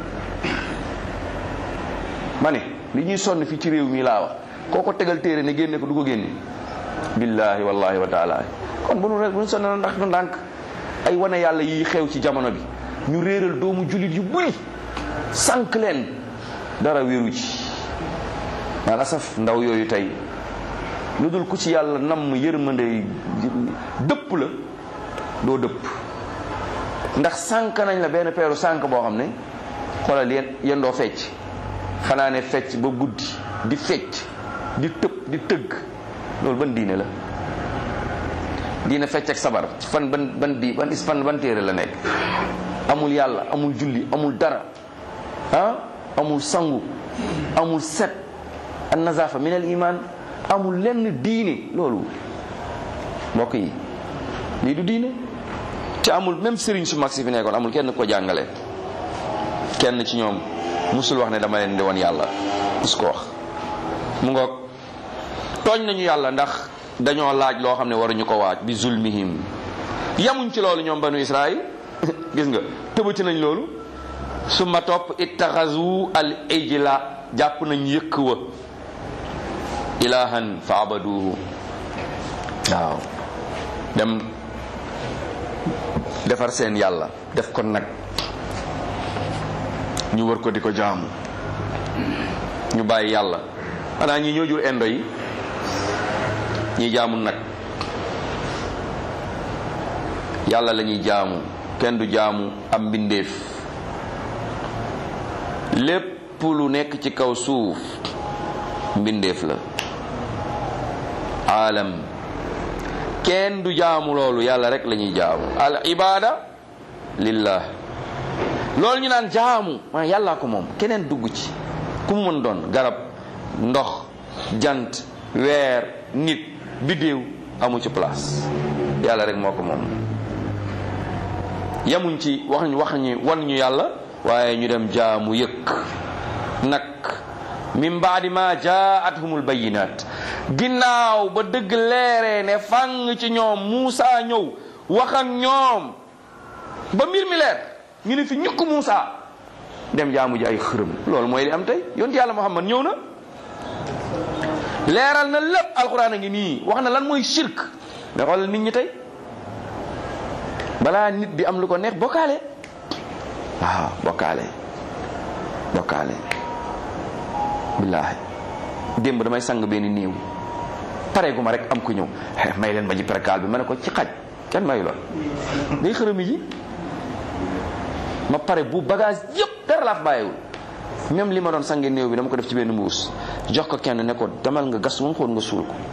ma ne li ñuy sonn fii ci réew mi laa wax koo ko tegal téere ne génne ko du ko génne billahi wallahi wa taala kon bu nu rek bu nu sonn na ndax du ndànk ay wane yàlla yi xew ci jamono bi ñu réeral doomu jullit yu bëri sànq leen dara wéeru ci maa asaf ndaw yooyu tey lu dul ku ci yàlla namm yërmande dëpp la doo dëpp ndax sànq nañ la benn peeru sànq boo xam ne xoolal yéen yendoo fecc xanaa ne fecc ba guddi di fecc di tëb di tëgg loolu ban diine la diine fecc ak sabar fan ban ban di ban is fan ban téere la nekk amul yàlla amul julli amul dara ah amul sangu amul set an nazafa min al iman amul lenn diine loolu mbokk yi lii du diine te amul même sëriñ su mag si fi nekkoon amul kenn ko jàngale kenn ci ñoom musul wax ne dama leen di woon yàlla mus ko wax mu ngoog tooñ nañu yàlla ndax dañoo laaj loo xam ne waruñu ko waaj bi zulmihim yamuñ ci loolu ñoom banu israil gis nga tëbati nañ loolu suma topp ittaxazu al ijla jàpp nañ yëkk wa ilahan fa abaduhu waaw dem defar seen yàlla def ko nag ñu war ko di ko jaamu ñu bàyyi yàlla xanaa ñi ñoo jur indo yi ñi jaamu nag yàlla la ñuy jaamu kenn du jaamu am mbindeef lépp lu nekk ci kaw suuf mbindeef la aalam kenn du jaamu loolu yàlla rek la ñuy jaamu al ibada lillah loolu ñu naan jaamu maa yàllaa ko moom keneen dugg ci ku mu mën doon garab ndox jant weer nit biddéew amu ci place yàlla rek moo ko moom yamuñ ci wax ñu wax ñu wan ñu yàlla waaye ñu dem jaamu yëkk nag min baadi ma jaatuhumul bayinat ginnaaw ba dëgg leeree ne fang ci ñoom Muusa ñëw wax ak ñoom ba mbir mi leer ñu ne fi ñukk Muusa dem jaamu ji ay xërëm loolu mooy li am tey yonent yàlla Muhammad ñëw na leeral na lépp alxuraan a ngi nii wax na lan mooy shirk mais xoolal nit ñi tey balaa nit di am lu ko neex bokkaale waaw bokkaale bokkaale billaahi démb damay sang benn néew pare gu ma rek am ku ñëw may leen ma ji perkaal bi ma ne ko ci xaj kenn mayu la day xërëmi ji ma pare bu bagage yëpp dara laa fa bàyyiwul même li ma doon sange néew bi dama ko def ci benn mbuus jox ko kenn ne ko demal nga gas moom xool nga suul ko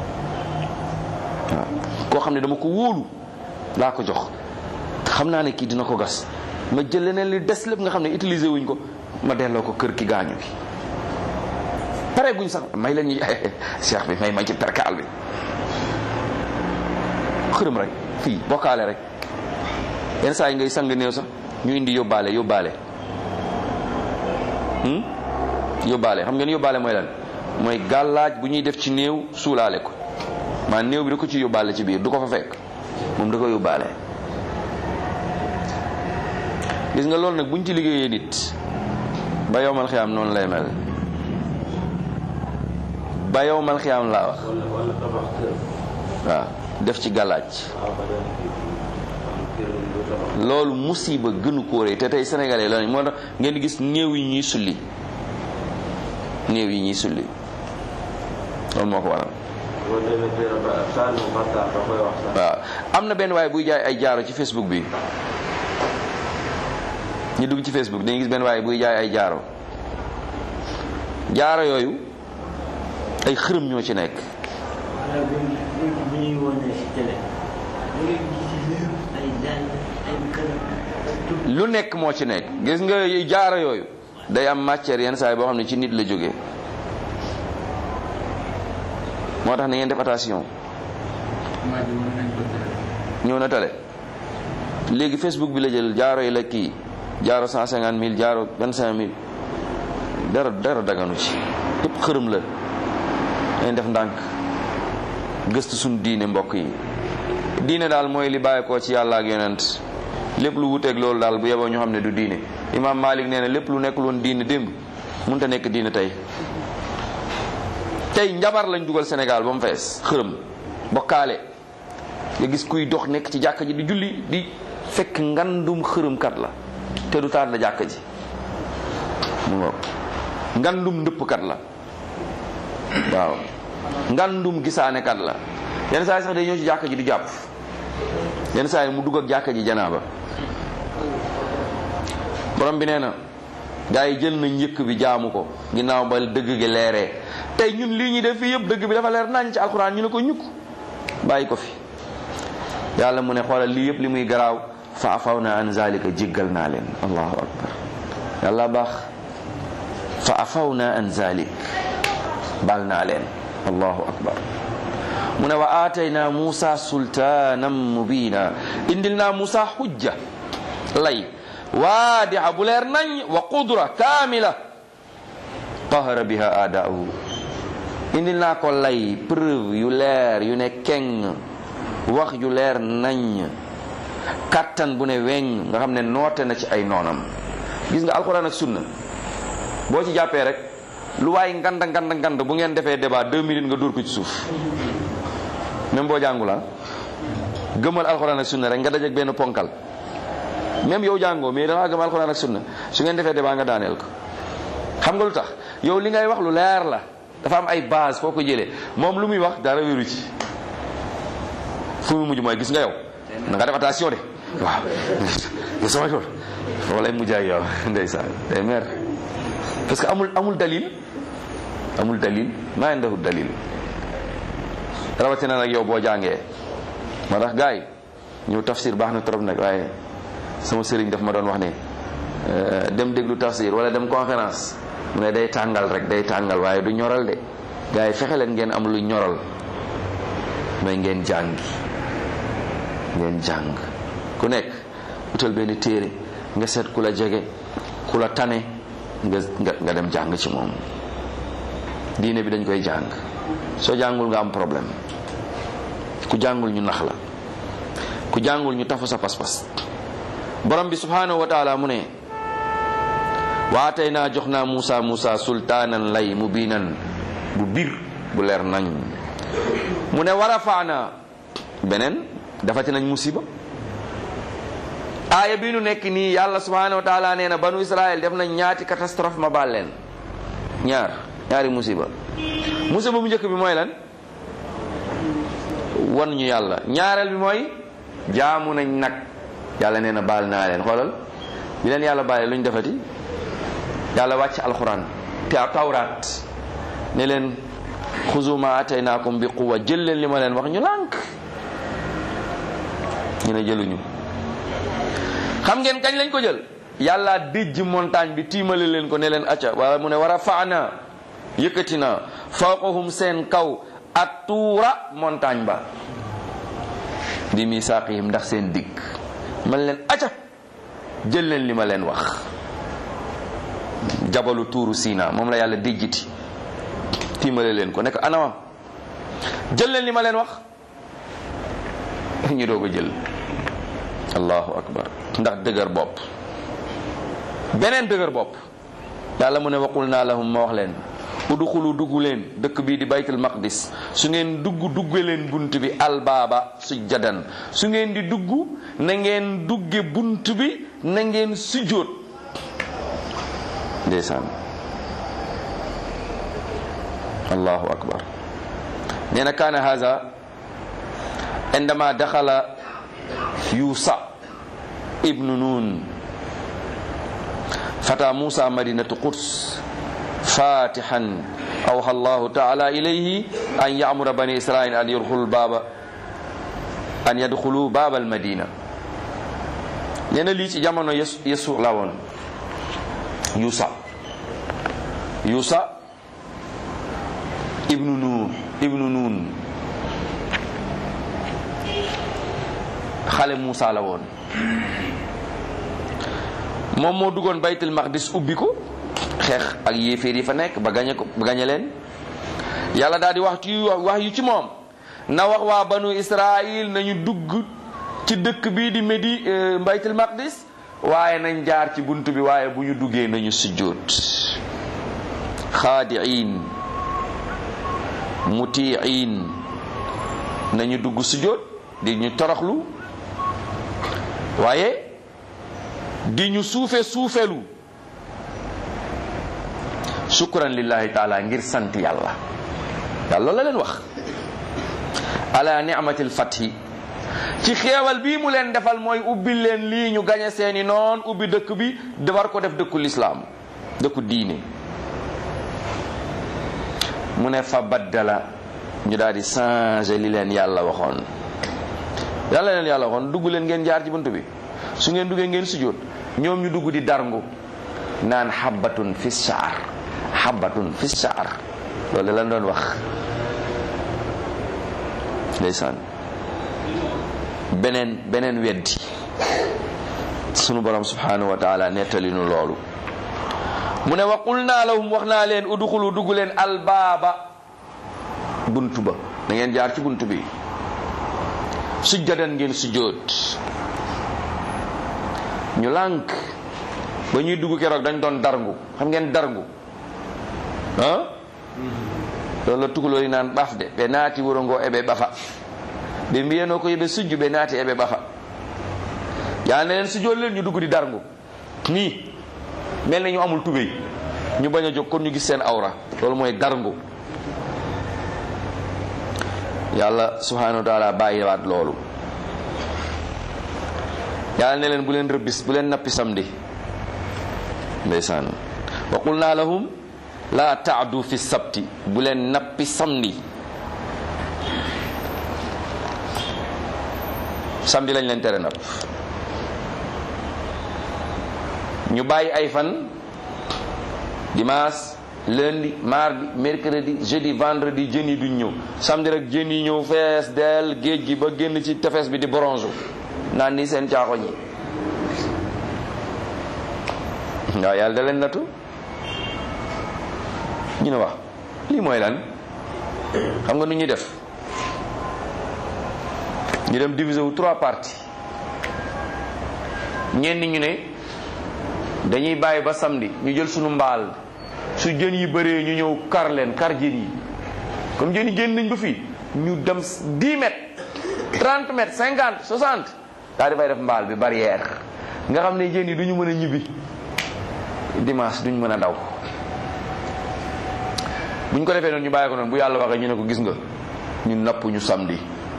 waaw koo xam ne dama ko wóolu laa ko jox xam naa ne kii dina ko gas ma jël leneen li des lépp nga xam ne utiliser wuñ ko ma delloo ko kër ki gaañu bi pare guñ sax may leen ñu cheikh bi may ma ci perkaal bi xërëm rek fii bokkaale rek yenn saa yi ngay sang néew sax ñu indi yóbbaale yóbbaale yóbbaale xam ngeen yóbbaale mooy lan mooy gàllaaj bu ñuy def ci néew suulaale ko maa néew bi da ko ci yóbbaale ci biir du ko fa fekk moom da ko yóbbaale gis nga loolu nag buñ ci liggéeyee nit ba yowmal xiyaam noonu lay mel ba yowmal xiyaam laa wax waaw def ci gàllaaj loolu musiba gënu ko rëy te tey sénégalais la moo tax ngeen di gis néew yi ñuy sulli néew yi ñuy sulli loolu moo ko waral waaw am na benn waaye buy jaay ay jaaro ci facebook bi ñu dugg ci facebook dañuy gis benn waaye buy jaay ay jaaro jaaro yooyu ay xërëm ñoo ci nekk lu nekk moo ci nekk gis nga jaaro yooyu day am matière yenn saa yi boo xam ne ci nit la jógee moo tax na ngeen def attention ñëw na tale léegi facebook bi la jël jaaro yi la kii jaaro cent cinquante mille jaaro vingt cinq mille dara dara daganu ci yëpp xërëm la dañ def ndànk gëstu suñ diine mbokk yi diine daal mooy li bàyyi ko ci yàlla ak yonent lépp lu wuteeg loolu daal bu yeboo ñu xam ne du diine imaam Malik nee na lépp lu nekkul woon diine démb mënut a nekk diine tey tey njabar lañ dugal Sénégal ba mu fees xërëm bokkaale nga gis kuy dox nekk ci jàkka ji di julli di fekk ngandum xërëmkat la te du taat la jàkka ji mu ngoog ngandum ndëppkat la waaw ngandum gisaanekat la yenn saa yi sax day ñëw ci jàkka ji di jàpp yenn saa yi mu dugg ak jàkka ji janaaba borom bi nee na gaa yi jël na njëkk bi jaamu ko ginnaaw ba dëgg gi leeree tey ñun lii ñuy def fii yëpp dëgg bi dafa leer nañ ci alxuraan ñu ne ko ñukk bàyyi ko fi yàlla mu ne xoolal lii yëpp li muy garaaw fa afaw na an zalika jéggal naa leen allahu akbar yàlla baax fa afaw na an zalik bal naa leen allahu akbar mu ne wa aatayna musa sultaanan mubina indil naa musa xujja lay waadixa bu leer nañ wa qudra kaamila qahara biha aadaahu indil naa ko lay preuve yu leer yu ne keng wax yu leer nañ kattan bu ne weñ nga xam ne noote na ci ay noonam gis nga alxuraan ak sunna boo ci jàppee rek lu waay nganda nganda nganda bu ngeen defee débat deux minutes nga dóor ko ci suuf même boo jàngula gëmal alxuraan ak sunna rek nga dajeek benn ponkal même yow jàngoo mais dangaa gëm alxuraan ak sunna su ngeen defee débat nga daaneel ko xam nga lu tax yow li ngay wax lu leer la dafa am ay base foo ko jëlee moom lu muy wax dara wéru ci fu mu mujj mooy gis nga yow na nga def attention de waaw yo sama tool foofu lay mujj ak yow ndeysaan day mer parce que amul amul dalil amul dalil maa indahu dalil rawatina nag yow boo jàngee moo tax gars yi ñëw tafsir baax na trop nag waaye sama sëriñ daf ma doon wax ne dem déglu tafsir wala dem conférence mu ne day tàngal rek day tàngal waaye du ñoral de gars yi fexe leen ngeen am lu ñoral mooy ngeen jàngi ngeen jàng ku nekk utal benn téere nga seet ku la jege ku la tane nga nga dem jàng ci moom diine bi dañ koy jàng soo jàngul nga am problème ku jàngul ñu nax la ku jàngul ñu tafu sa pas-pas borom bi subhanahu wa taala mu ne waatay naa jox naa Muusa Muusa sultaanan lay mu biinan bu bir bu leer nañ mu ne war a faana beneen dafati nañ musiba aaya bi nu nekk nii yàlla subhanahu wa taala nee na banu Israël def nañ ñaati catastrophe ma baal leen ñaar ñaari musiba musiba bu njëkk bi mooy lan wan ñu yàlla ñaareel bi mooy jaamu nañ nag yàlla nee na baal naa leen xoolal bi leen yàlla baale lu ñu defati yàlla wàcc alxuraan te tawraat ne leen xuzu ma ataynaakum bi quwa jël leen li ma leen wax ñu lànk ñu ne jëluñu xam ngeen kañ lañ ko jël yàlla dijj montagne bi tiimale leen ko ne leen acca wala mu ne war a faana yëkkati na fawqahum seen kaw ak tuura montagne ba bi misaaqihim ndax seen digg man leen acca jël leen li ma leen wax jabalu tuuru Sina moom la yàlla dijjiti tiimale leen ko nekk anawam jël leen li ma leen wax ñu doog a jël allahu akbar ndax dëgër bopp beneen dëgër bopp yàlla mu ne waqul naa lahum ma wax leen udxulu dugg leen dëkk bii di baytul maqdis su ngeen dugg dugge leen bunt bi albaaba sujjadan su ngeen di dugg na ngeen dugge bunt bi na ngeen sujjóot ndeysaan allahu akbar nee na kaana haza indama daxala yuusa ibnu nun fata musa madinatu quds fatihan awha allahu taala ilayhi an yamura bani israil an yadkhulu baba an yadkhulu baba almadina nee na lii ci jamono yesu yesu la woon yuusa yuusa ibnu nun ibnu nun xale Muusa la woon moom moo duggoon baytul maqdis ubbi ko xeex ak yéeféer yi fa nekk ba gañe ko ba gañe leen yàlla daal di wax ci wax yu ci moom na wax waa banu israil nañu dugg ci dëkk bii di médi baytul maqdis waaye nañ jaar ci bunt bi waaye bu ñu duggee nañu sujjóot xaadiin mutiin nañu dugg sujjóot di ñu toroxlu waaye di ñu suufe suufelu shukran lillahi taala ngir sant yàlla yàlla loolu la leen wax ala ni'matil fathi ci xeewal bii mu leen defal mooy ubbi leen lii ñu gañe seeni noon ubbi dëkk bi defar ko def dëkku lislaam dëkku diine mu ne fa baddala ñu daal di changer li leen yàlla waxoon yàlla leen yàlla waxoon dugg leen ngeen jaar ci bunt bi su ngeen duggee ngeen sujjóot ñoom ñu dugg di darngu naan xabbatun fi shaar xabbatun fi shaar loolu lan doon wax ndeysaan beneen beneen weddi sunu borom subhanahu wa taala nettali nu loolu mu ne wa qul naa lahum wax naa leen uduxulu dugg leen albaaba bunt ba da ngeen jaar ci bunt bi sujjadan ngeen sujjóot ñu lànk ba ñuy dugg keroog dañ doon darngu xam ngeen darngu ah loolu la tukulóori naan ɓaf de ɓe naati wuro ngo eɓe ɓafa ɓe mbiyano ko yoɓe sujju ɓe naati eɓe ɓafa yaa ne leen sujjoot leen ñu dugg di darngu nii mel na ñu amul tubéy ñu bañ a jóg kon ñu gis seen awra loolu mooy darngu yàlla subhanahu wa taala bàyyiwaat loolu yàlla ne leen bu leen rëbbis bu leen nappi samedi ndeysaan wa qulna lahum la taadu fi sabti bu leen nappi samedi samedi lañ leen tere napp ñu bàyyi ay fan dimanche lundi mardi mercredi jeudi vendredi jën yi duñ ñëw samedi rek jën yi ñëw fees del géej gi ba génn ci tefes bi di bronze naan ni seen caaxoñ yi waaw yàlla da leen nattu ñu ne wax lii mooy lan xam nga nu ñuy def ñu dem diviser wu trois parties ñenn ñu ne dañuy bàyyi ba samedi ñu jël sunu mbaal su jën yi bëree ñu ñëw kar leen kar jën yi comme jën yi génn nañ ba fii ñu dem 10 mètres 30 mètres 50 60 daal di fay def mbaal bi barrière nga xam ne jën yi du ñu mën a ñibbi dimanche duñ mën a daw buñ ko defee noonu ñu bàyyi ko noonu bu yàlla waxee ñu ne ko gis nga ñu napp ñu samedi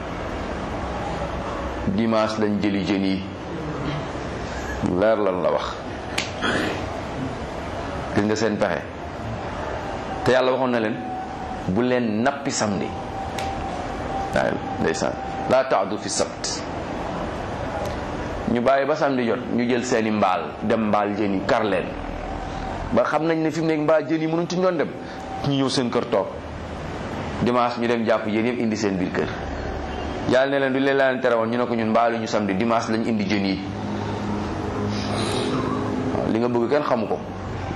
dimanche lañ jëli jën yi leer lan la wax gis nga seen pexe te yàlla waxoon na leen bu leen nappi samedi waaw ndeysaan laa taadu fi sabt ñu bàyyi ba samedi jot ñu jël seeni mbaal dem mbaal jën yi kar leen ba xam nañ ne fi mu nekk mbaal jën yi mënuñ ci doon dem ñu ñëw seen kër toog dimanche ñu dem jàpp jën yëpp indi seen biir kër yàlla ne leen du leen leen tere woon ñu ne ko ñun mbaalu ñu samedi dimanche lañ indi jën yi waaw li nga bëgg kenn xamu ko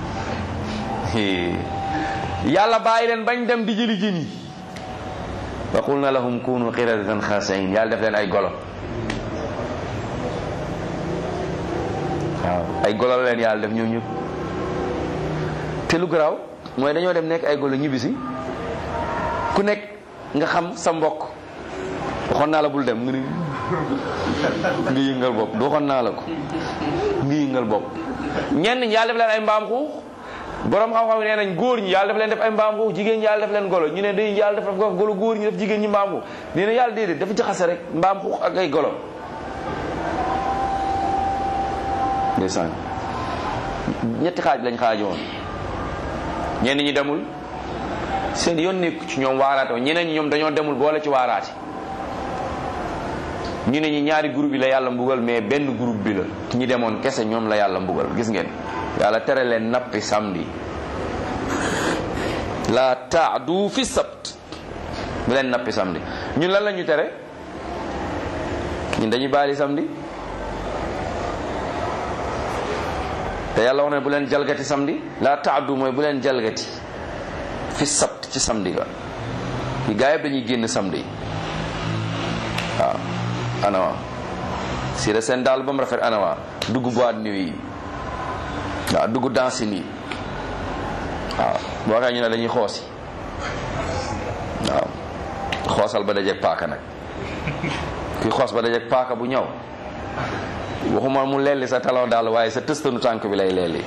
yàlla bàyyi leen bañ dem di jëli jën yi wa qulna lahum kunu qiradatan xaasiin yàlla def leen ay golo waaw ay golo la leen yàlla def ñoom ñëpp te lu garaaw mooy dañoo dem nekk ay golo ñibbisi ku nekk nga xam sa mbokk waxoon naa la bul dem nga ni nga yëngal bopp du waxoon naa la ko nga yëngal bopp ñenn ñi yàlla def leen ay mbaam xuux borom xam-xam nee nañ góor ñi yàlla def leen def ay mbaam xuux jigéen ñi yàlla def leen golo ñu ne day yàlla def golo góor ñi def jigéen ñi mbaam xuux nee na yàlla déedéet dafa jaxase rek mbaam xuux ak ay golo ndeysaan ñetti xaaj lañ xaajoon ñenn ñi demul seen yoon nekku ci ñoom waaraate ñeneen ñi ñoom dañoo demul boole ci waaraate ñu ne ñi ñaari groupe yi la yàlla mbugal mais benn groupe bi la ñi demoon kese ñoom la yàlla mbugal gis ngeen yàlla tere leen nappi samedi la taadu fi sabt bu leen nappi samedi ñun lan la ñu tere ñun dañuy baali samedi te yàlla wax ne bu leen jalgati samedi la taadu mooy bu leen jalgati fi sabt ci samedi ga yi gaa yëpp dañuy génn samedi waaw anawa sira seen daal ba mu rafet anawa dugg boîte nuit yi waaw dugg danse nii waaw boo waxee ñu ne dañuy xoosi waaw xoosal ba dajeeg paaka nag kuy xoos ba dajeeg paaka bu ñëw waxuma mu lelli sa talon daal waaye sa tëstanu tànk bi lay lelli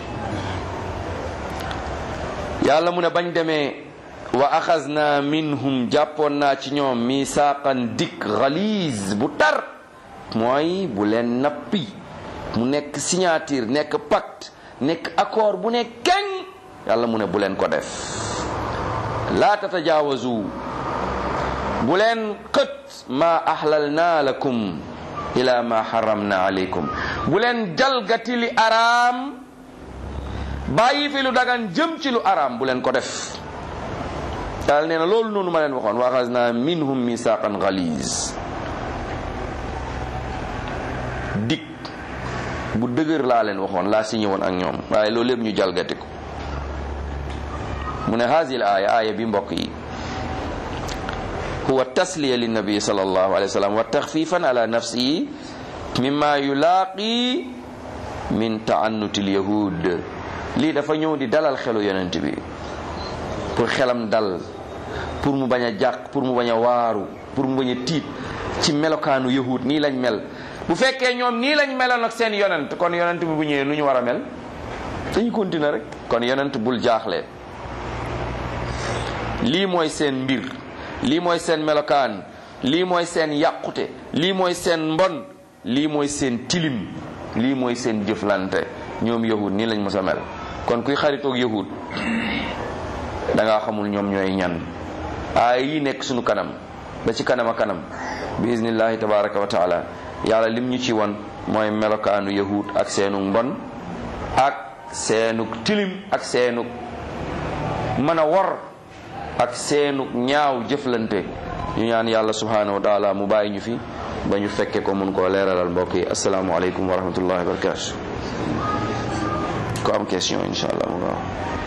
yàlla mu ne bañ demee wa axasna minhum jàppoon naa ci ñoom misaaqan dik xaliis bu tar mooy bu leen nappi mu nekk signature nekk pacte nekk accord bu ne keng yàlla mu ne bu leen ko def laa tatajaawazu bu leen xët ma ahlalna lakum ila ma haramna alaykum bu leen jalgati li araam bàyyi fi lu dagan jëm ci lu araam bu leen ko def yàlla nee na loolu noonu ma leen waxoon wa axasna minhum misaqan galiz dik bu dëgër laa leen waxoon laa signé woon ak ñoom waaye loolu lépp ñu jalgati ko mu ne hasil aaya aaya bi mbokk yi huwa tasliya linnabi sallallahu alayhi wa sallam wa taxfifan ala nafsihi mimma yulaaqi min taannuti lyahud lii dafa ñëw di dalal xelu yonent bi pour xelam dal pour mu bañ a jàq pour mu bañ a waaru pour mu bañ a tiit ci melokaanu yahud nii lañ mel bu fekkee ñoom nii lañ meloon ak seen yonent kon yonent bi bu ñëwee lu ñu war a mel dañu continuer rek kon yonent bul jaaxle lii mooy seen mbir lii mooy seen melokaan lii mooy seen yàqute lii mooy seen mbon lii mooy seen tilim lii mooy seen jëflante ñoom yahud nii lañ mës a mel kon kuy xaritoog yahud da ngaa xamul ñoom ñooy ñan aay yi nekk sunu kanam ba ci kanam a kanam bi iznillahi tabaraka wa taala yàlla lim ñu ci won mooy melokaanu yahud ak seenu mbon ak seenu tilim ak seenu mën a wor ak seenu ñaaw jëflante ñu ñaan yàlla subhanahu wa taala mu bàyyi ñu fi ba ñu fekke ko mun koo leeralal mbokk yi asalaamualeykum wa rahmatullahi wa barakatu ko am question insha allah mu gaaw